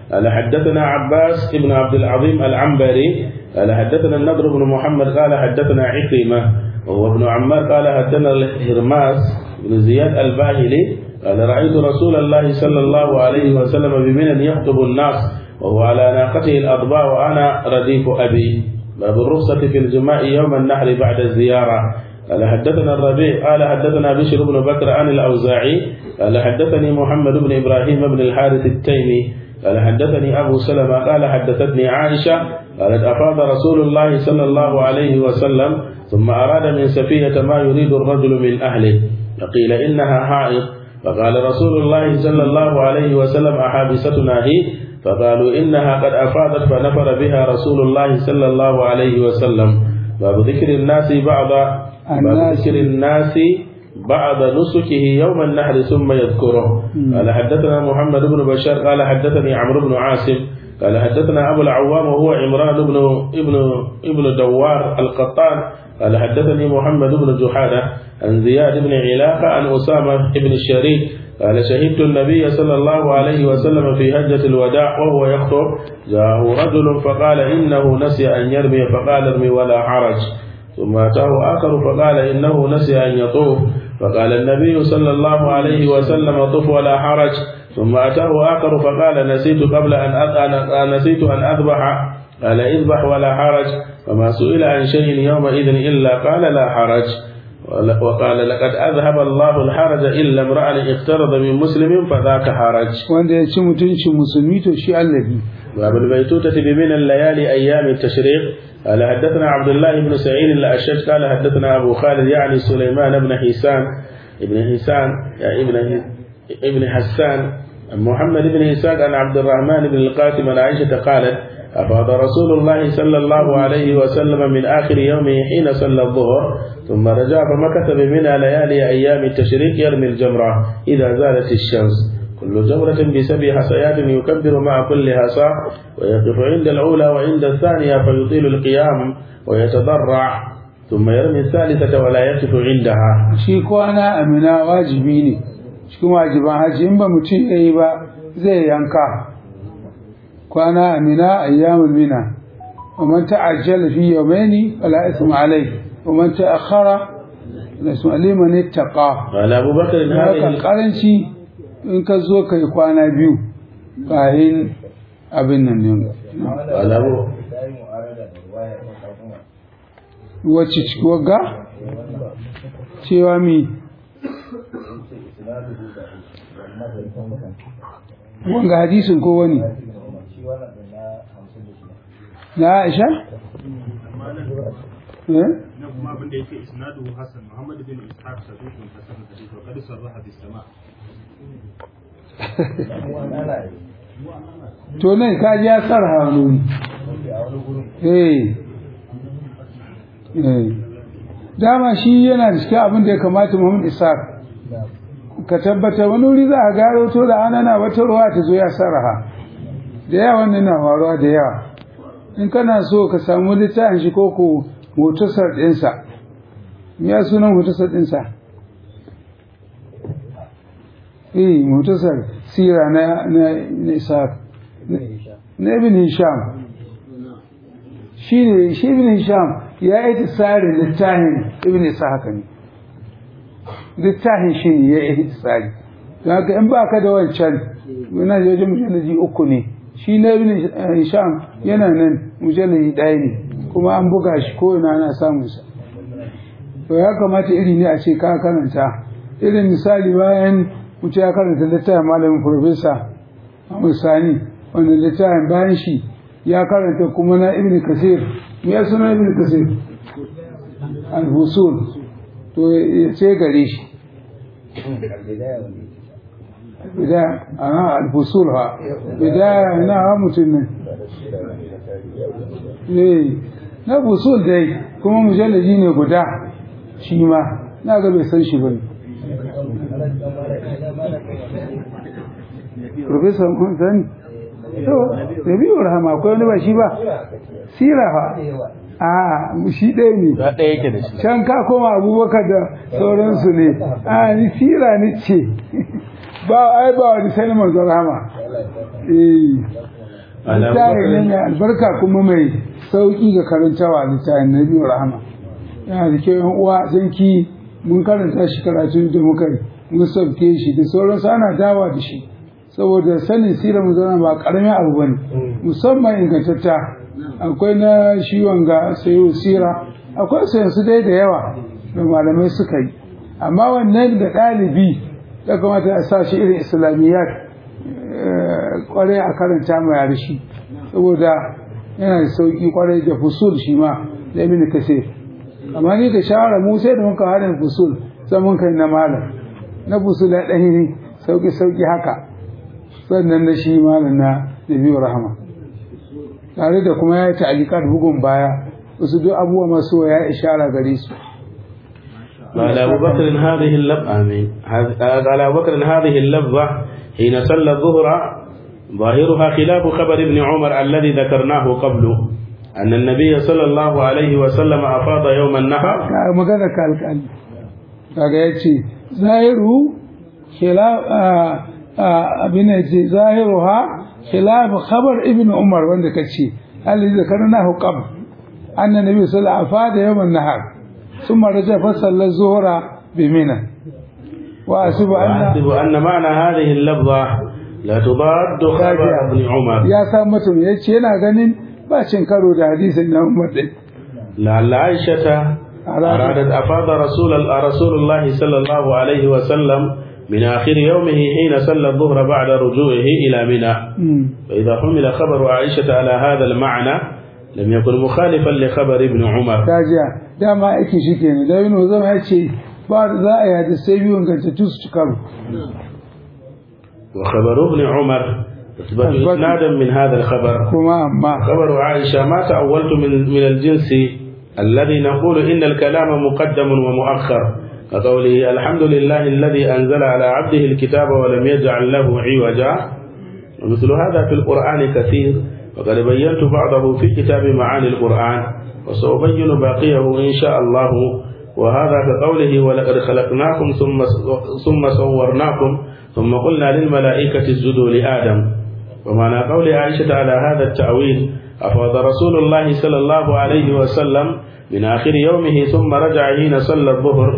قال حدثنا عباس بن عبد العظيم العنبري قال حدثنا النضر بن محمد قال حدثنا عكرمة وهو ابن عمار قال حدثنا الهرماس بن زياد الباهلي قال رأيت رسول الله صلى الله عليه وسلم بمنى يخطب الناس وهو على ناقته الأضباء وأنا رديف أبي باب الرخصة في الجماع يوم النحر بعد الزيارة قال حدثنا الربيع قال حدثنا بشر بن بكر عن الأوزاعي قال حدثني محمد بن إبراهيم بن الحارث التيمي قال حدثني أبو سلمة قال حدثتني عائشة قالت أفاض رسول الله صلى الله عليه وسلم ثم أراد من سفينة ما يريد الرجل من أهله فقيل إنها حائض فقال رسول الله صلى الله عليه وسلم أحابستنا هي فقالوا إنها قد أفاضت فنفر بها رسول الله صلى الله عليه وسلم باب ذكر الناس بعض باب الناس. ذكر الناس بعد نسكه يوم النحر ثم يذكره قال حدثنا محمد بن بشار قال حدثني عمرو بن عاصم قال حدثنا أبو العوام وهو عمران بن ابن ابن دوار القطان قال حدثني محمد بن جحادة عن زياد بن علاقة عن أسامة بن الشريك قال شهدت النبي صلى الله عليه وسلم في هجة الوداع وهو يخطب جاءه رجل فقال إنه نسي أن يرمي فقال ارمي ولا حرج ثم أتاه آخر فقال إنه نسي أن يطوف فقال النبي صلى الله عليه وسلم طف ولا حرج ثم أتاه آخر فقال نسيت قبل أن أذ- نسيت أن أذبح قال اذبح ولا حرج فما سئل عن شيء يومئذ إلا قال لا حرج وقال لقد أذهب الله الحرج إلا امرأ اقترض من مسلم فذاك حرج wanda ya ci mutuncin musulmi to shi allabi باب البيتوتة بمن الليالي أيام التشريق قال حدثنا عبد الله بن سعيد الأشج قال حدثنا أبو خالد يعني سليمان بن حيسان ابن حيسان يعني ابن ابن حسان عن محمد بن إسحاق عن عبد الرحمن بن القاسم عن عائشة قالت أفاض رسول الله صلى الله عليه وسلم من آخر يومه حين صلى الظهر ثم رجع فمكث بمنى ليالي أيام التشريق يرمي الجمرة إذا زالت الشمس كل جمرة بسبع حصيات يكبر مع كل حصى ويقف عند الأولى وعند الثانية فيطيل القيام ويتضرع ثم يرمي الثالثة ولا يقف عندها shi kwana amina wajibi ne cikin wajiban hajji in ba mutum ya yi ba zai yanka kwana amina ayyamul mina ومن تعجل في يومين فلا إثم عليه ومن تأخر فلا إثم عليه من اتقى قال أبو بكر haka هذه karanci in ka zo ka yi kwana biyu kayan abin nan ne قال أبو wacce ciki wagga cewa mi wanga hadisin ko wani na aisha eh na kuma abin da yake isnaduhu hasan muhammad bin ishaq sadiqun hasan hadith wa qad sarraha bis sama to nan ka ji ya sarha wani eh eh dama shi yana da cikin abin da ya kamata Muhammad Isaac ka tabbata wani wuri za a gano to da anana wata ruwa ta zo ya sarha da yawa wannan na faruwa da yawa in kana so ka samu littafin shi ko ko hotusar ɗinsa me ya sunan hotusar ɗinsa eh hotusar sira na na na Isaac na ibn Hisham shi ne shi ibn Hisham ya yi tsarin littafin ibn Ishaq ne littafin shi ne ya yi tsari don haka in ba ka da wancan yana da wajen mujallaji uku ne shi na ibn Hisham yana nan mujallaji ɗaya ne kuma an buga shi ko ina ana samun sa to ya kamata iri ne a ce ka karanta irin misali bayan mutum ya karanta littafin malamin profesa Ahmad Sani wanda littafin bayan shi ya karanta kuma na ibn kasir me ya suna ibn kasir al-husul to ya ce gare shi bidaya aha al-husul ha bidaya na ha mutum ne eh na husul dai kuma mujallaji ne guda shi ma na ga bai san shi bane Professor Mun to Nabi'u Rahama akwai wani ba shi ba sira fa a shi ɗaya ne ɗaya yake da shi can ka koma abubakar da sauransu ne a ni sira ni ce ba ai ba wani sai manzon rahama eh littafi ne mai albarka kuma mai sauki ga karantawa littafin na biyu rahama yana da kyau yan uwa zanki mun karanta shi karatun da muka yi mun sauke shi da sauransu ana dawa da shi saboda sanin sirar mu zana ba karamin abu bane musamman ingantatta akwai na shi wanga sayo sira akwai sayan su dai da yawa da malamai suka yi amma wannan da ɗalibi ya kamata a sa shi irin islamiyyat kwarai a karanta mai yare shi saboda yana da sauki kwarai da fusul shi ma da ibn kasir amma ni da shawara mu sai da muka haɗa fusul sai mun kai na malam na fusul ya ɗan ne sauki sauki haka sannan na shi malam na nabiyu rahama tare da kuma ya yi ta'alikat bugun baya wasu duk abubuwa masu ya ishara gare su قال أبو بكر هذه اللفظة آمين قال أبو بكر هذه اللفظة حين صلى الظهر ظاهرها خلاف خبر ابن عمر الذي ذكرناه قبل أن النبي صلى الله عليه وسلم أفاض يوم النحر magana ka alƙali kaga ya ce zahiru abin da ce zahiru ha khilaf khabar ibn umar wanda ka ce alladhi zakarnahu qabl anna nabi sallallahu alaihi wasallam afada yawm an-nahar thumma raja fa salla az-zuhra bi mina wa asibu anna وأحسب أن معنى هذه اللفظة لا تضاد خبر ابن عمر ya sa mutum ya ce yana ganin ba cin karo da hadisin na umar din لعل عائشة أرادت أفاض رسول رسول الله صلى الله عليه وسلم من آخر يومه حين صلى الظهر بعد رجوعه إلى منى فإذا حمل خبر عائشة على هذا المعنى لم يكن مخالفا لخبر ابن عمر kajiya dama aikin shi kenan da yin zama ya ce ba da za a yi hadisai biyun gantattu su ci karo وخبر ابن عمر يثبت أثبت. إسنادا من هذا الخبر kuma amma خبر عائشة ما تأولت من من الجنس الذي نقول إن الكلام مقدم ومؤخر كقوله الحمد لله الذي أنزل على عبده الكتاب ولم يجعل له عوجا ومثل هذا في القرآن كثير وقد بينت بعضه في كتاب معاني القرآن وسأبين باقيه إن شاء الله وهذا كقوله ولقد خلقناكم ثم ثم صورناكم ثم قلنا للملائكة اسجدوا لآدم ومعنى قول عائشة على هذا التأويل أفاض رسول الله صلى الله عليه وسلم من آخر يومه ثم رجع حين صلى الظهر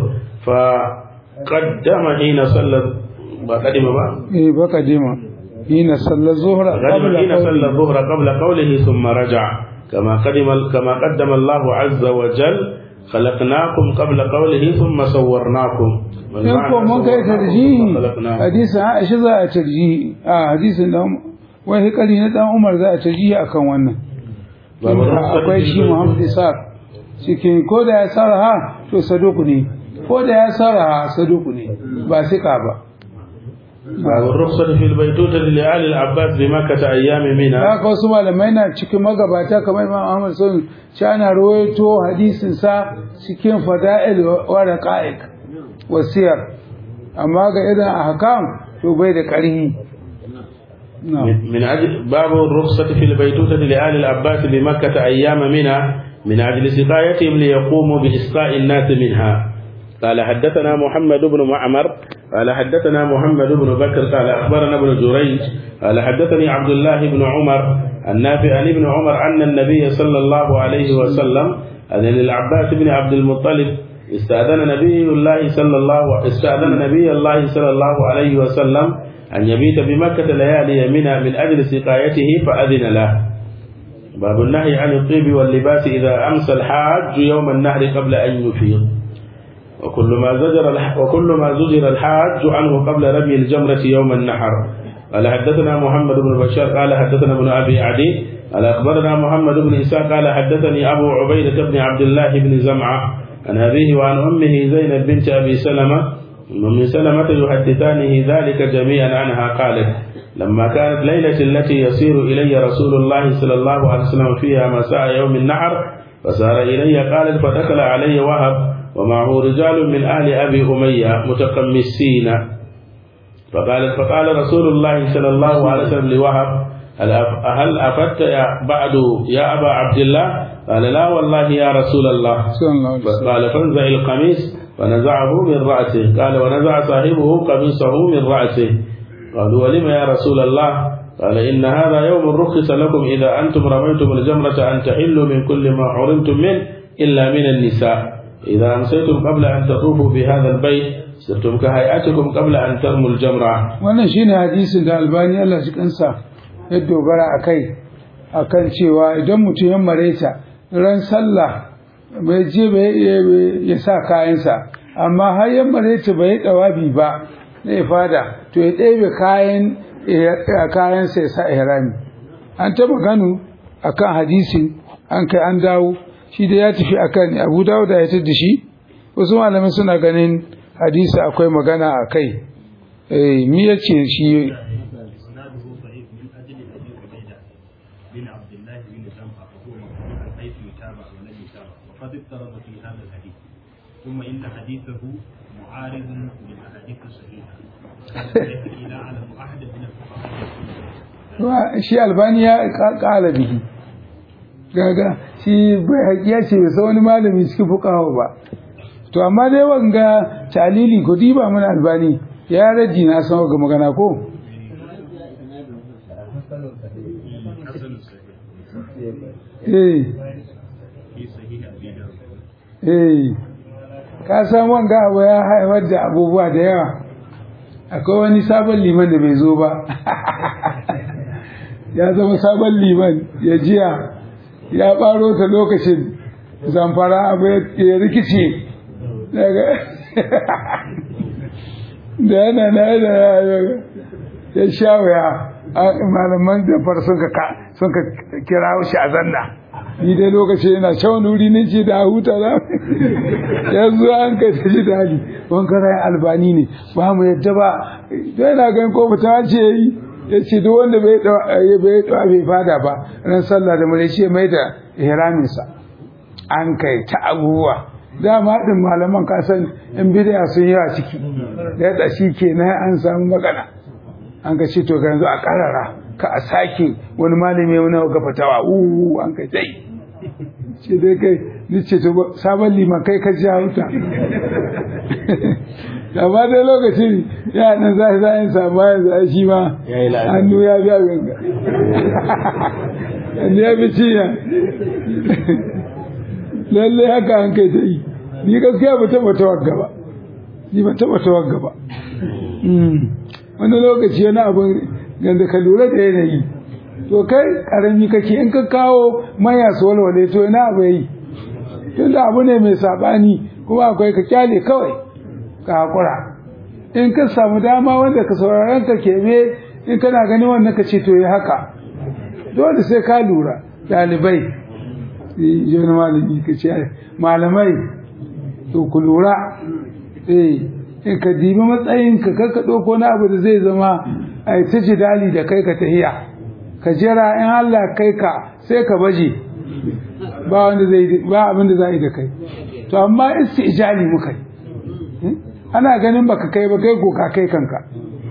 فقدم حين صلى قدم بقى eh baka dima hina sallar zuhra قدم حين صلى الظهر قبل قوله ثم رجع كما قدم كما قدم الله عز وجل خلقناكم قبل قوله ثم صورناكم in ko mun kai tarjihi خلقناكم hadisin Aisha za a tarjihi a hadisin dan wai hikari na dan Umar za a tarjihi akan wannan babu rukhsat akwai shi fil- Muhammad Isaac cikin ko da ya saraha to saduku ne ko da ya saraha saduku ne ba sika ba باب الرخصة في البيتوتة لآل العباس بمكة أيام منى haka wasu malamai na cikin magabata kamar Imam Ahmad sun ci ana rawaito hadisin sa cikin fada'il wa raqa'iq wasiyar amma ga irin ahkam to bai da ƙarhi na'am من من أجل باب الرخصة في البيتوتة لآل العباس بمكة أيام منى من أجل سقايتهم ليقوموا بإسقاء الناس منها قال حدثنا محمد بن معمر قال حدثنا محمد بن بكر قال أخبرنا ابن جريج قال حدثني عبد الله بن عمر النافع عن ابن عمر أن النبي صلى الله عليه وسلم أن للعباس بن عبد المطلب استأذن نبي الله صلى الله استأذن نبي الله صلى الله عليه وسلم أن يبيت بمكة ليالي منى من أجل سقايته فأذن له باب النهي عن الطيب واللباس إذا أمسى الحاج يوم النهر قبل أن يفيض وكل ما زجر الح... وكل ما زجر الحاج عنه قبل رمي الجمرة يوم النحر قال حدثنا محمد بن بشار قال حدثنا ابن أبي عدي قال أخبرنا محمد بن إسحاق قال حدثني أبو عبيدة بن عبد الله بن زمعة عن أبيه وعن أمه زينب بنت أبي سلمة ومن سلمة يحدثانه ذلك جميعا عنها قالت لما كانت ليلة التي يسير إلي رسول الله صلى الله عليه وسلم فيها مساء يوم النحر فسار إلي قالت فدخل علي وهب ومعه رجال من أهل أبي أمية متقمسين فقالت فقال رسول الله صلى الله عليه وسلم لوهب هل أف- هل أفدت يا بعد يا أبا عبد الله قال لا والله يا رسول الله sallallahu alaihi wasallam قال فانزع القميص فنزعه من رأسه قال ونزع صاحبه قميصه من رأسه قالوا ولم يا رسول الله قال إن هذا يوم رخص لكم إذا أنتم رميتم الجمرة أن تحلوا من كل ما حرمتم منه إلا من النساء إذا أمسيتم قبل أن تطوفوا بهذا البيت صرتم كهيئتكم قبل أن ترموا الجمرة wannan shine hadisin da albani Allah shi kansa ya dogara a kai akan cewa idan mutum ya mareta ran sallah bai je bai ya sa kayansa amma har ya mareta bai dawabi ba zai fada to ya ɗebe kayan kayansa ya sa ihrami an taba gano akan hadisin an kai an dawo shi da ya tafi akan Abu Dawud ya tada shi wasu malamai suna ganin hadisi akwai magana a kai eh mi yace shi إسناده ضعيف من أجل أبي عبيدة بن عبد الله بن جنفة وهو مقبول حيث يتابع ولم يتابع وقد اضطرب في هذا الحديث ثم إن حديثه معارض للأحاديث الصحيحة التي لا أعلم أحد من الفقهاء shi albani ya kala bihi gaga shi bai hakiya ce bai san wani malami cikin fuqaha ba to amma dai wanga talili ko diba mana albani ya raji na san ga magana ko حسن صحيح eh في صحيح أبي داود eh ka san wanga abu ya haifar da abubuwa da yawa akwai wani sabon liman da bai zo ba ya zama sabon liman ya jiya ya ɓaro ta lokacin zamfara abu ya rikice daga da yana na da ya sha wuya malaman jamfar sun ka kira shi a zanna ni dai lokacin yana shan wuri ne ce da huta za yanzu an kai ta ji dali wankarai albani ne ba mu yadda ba dai na gan ko ta ce yi ya ce duk wanda bai bai bai fada ba ran sallah da mure ce mai da ihraminsa an kai ta abubuwa dama din malaman ka san in bid'a sun yi a ciki da da shi kenan an samu magana an ka ce to ga yanzu a karara ka a sake wani malami wani ga fatawa uhu an kai sai ce dai kai ni ce to sabon liman kai ka ja wuta amma dai lokacin ya nan za za yin samu yanzu a shi ma hannu ya biya ganga hannu ya bi cinya lalle haka an kai ta yi ni gaskiya ba taɓa tawagga ba ni ba taɓa tawagga ba wani lokaci wani abin ganda ka lura da yanayi to kai karami kake in ka kawo maya su walwale to ina abu yi tunda abu ne mai sabani kuma akwai ka kyale kawai ka hakura in ka samu dama wanda ka sauraron ka kebe in kana gani wannan ka ce to yi haka dole sai ka lura ɗalibai yi malami ka ce malamai to ku lura eh in ka dibi matsayinka kar ka ɗauko na abu da zai zama a yi ta jidali da kai ka tahiya ka jira in Allah kai ka sai ka baje ba wanda zai ba abin da za yi da kai to amma istijali muka yi ana ganin baka kai ba kai ko ka kai kanka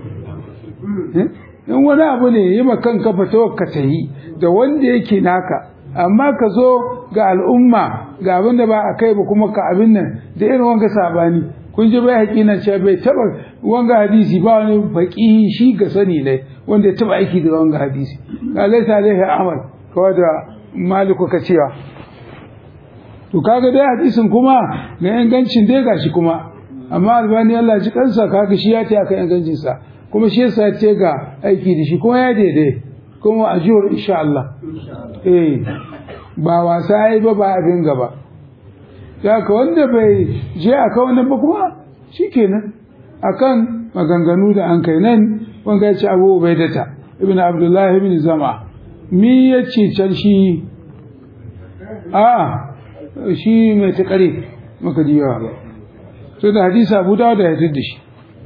in wani abu ne yi ma kanka fito ka tahi da wanda yake naka amma ka zo ga al'umma ga abin da ba a kai ba kuma ka abin nan da irin wanga sabani kun ji bai haƙi nan ce bai taba wanga hadisi ba wani faƙi shi ga sani ne wanda ya taba aiki da wanga hadisi ga laisa alaihi amal kawai da maliku ka cewa to kaga dai hadisin kuma ga ingancin dai gashi kuma amma albani Allah ji kansa kaga shi ya ce aka ingancin sa kuma shi yasa ya ce ga aiki da shi kuma ya daidai kuma ajiyar insha Allah eh ba wasa yi ba ba abin gaba ya ka wanda bai je a kan wannan ba kuma shi kenan a kan maganganu da an kai nan wanga ya ce abu bai data ibn abdullahi ibn zama mi ya ce can shi a shi mai ta kare maka diyawa ba so da hadisa abu dawo da ya da shi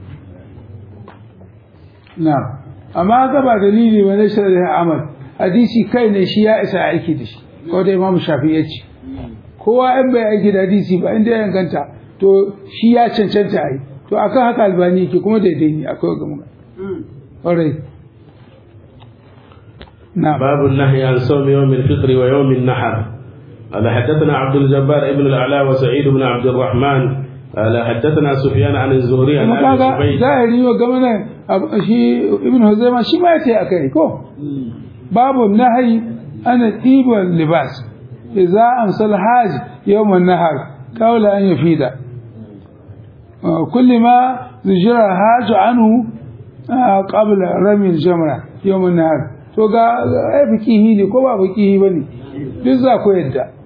na amma ga ba dalili ba na shari'a amal hadisi kai ne shi ya isa aiki da shi ko da imamu shafi ya ce kowa in bai aiki da hadisi ba inda ya ganta to shi ya cancanta a yi to akan haka albani yake kuma daidai ne akwai ga muka ƙwarai نعم باب النهي عن صوم يوم الفطر ويوم النحر قال حدثنا عبد الجبار ابن الأعلى وسعيد بن عبد الرحمن قال حدثنا سفيان عن الزهري عن ابي kaga سبيل zahiri wa game Ab- shi ibn huzaima shi ma yace akai ko babu nahyi ana ɗiban libas idza amsal haj yawm an-nahar qawla an yafida كل ما زجر الحاج عنه آه، قبل رمي الجمرة يوم النهار to ga ai fikihi ne ko ba fikihi bane duk za ku yadda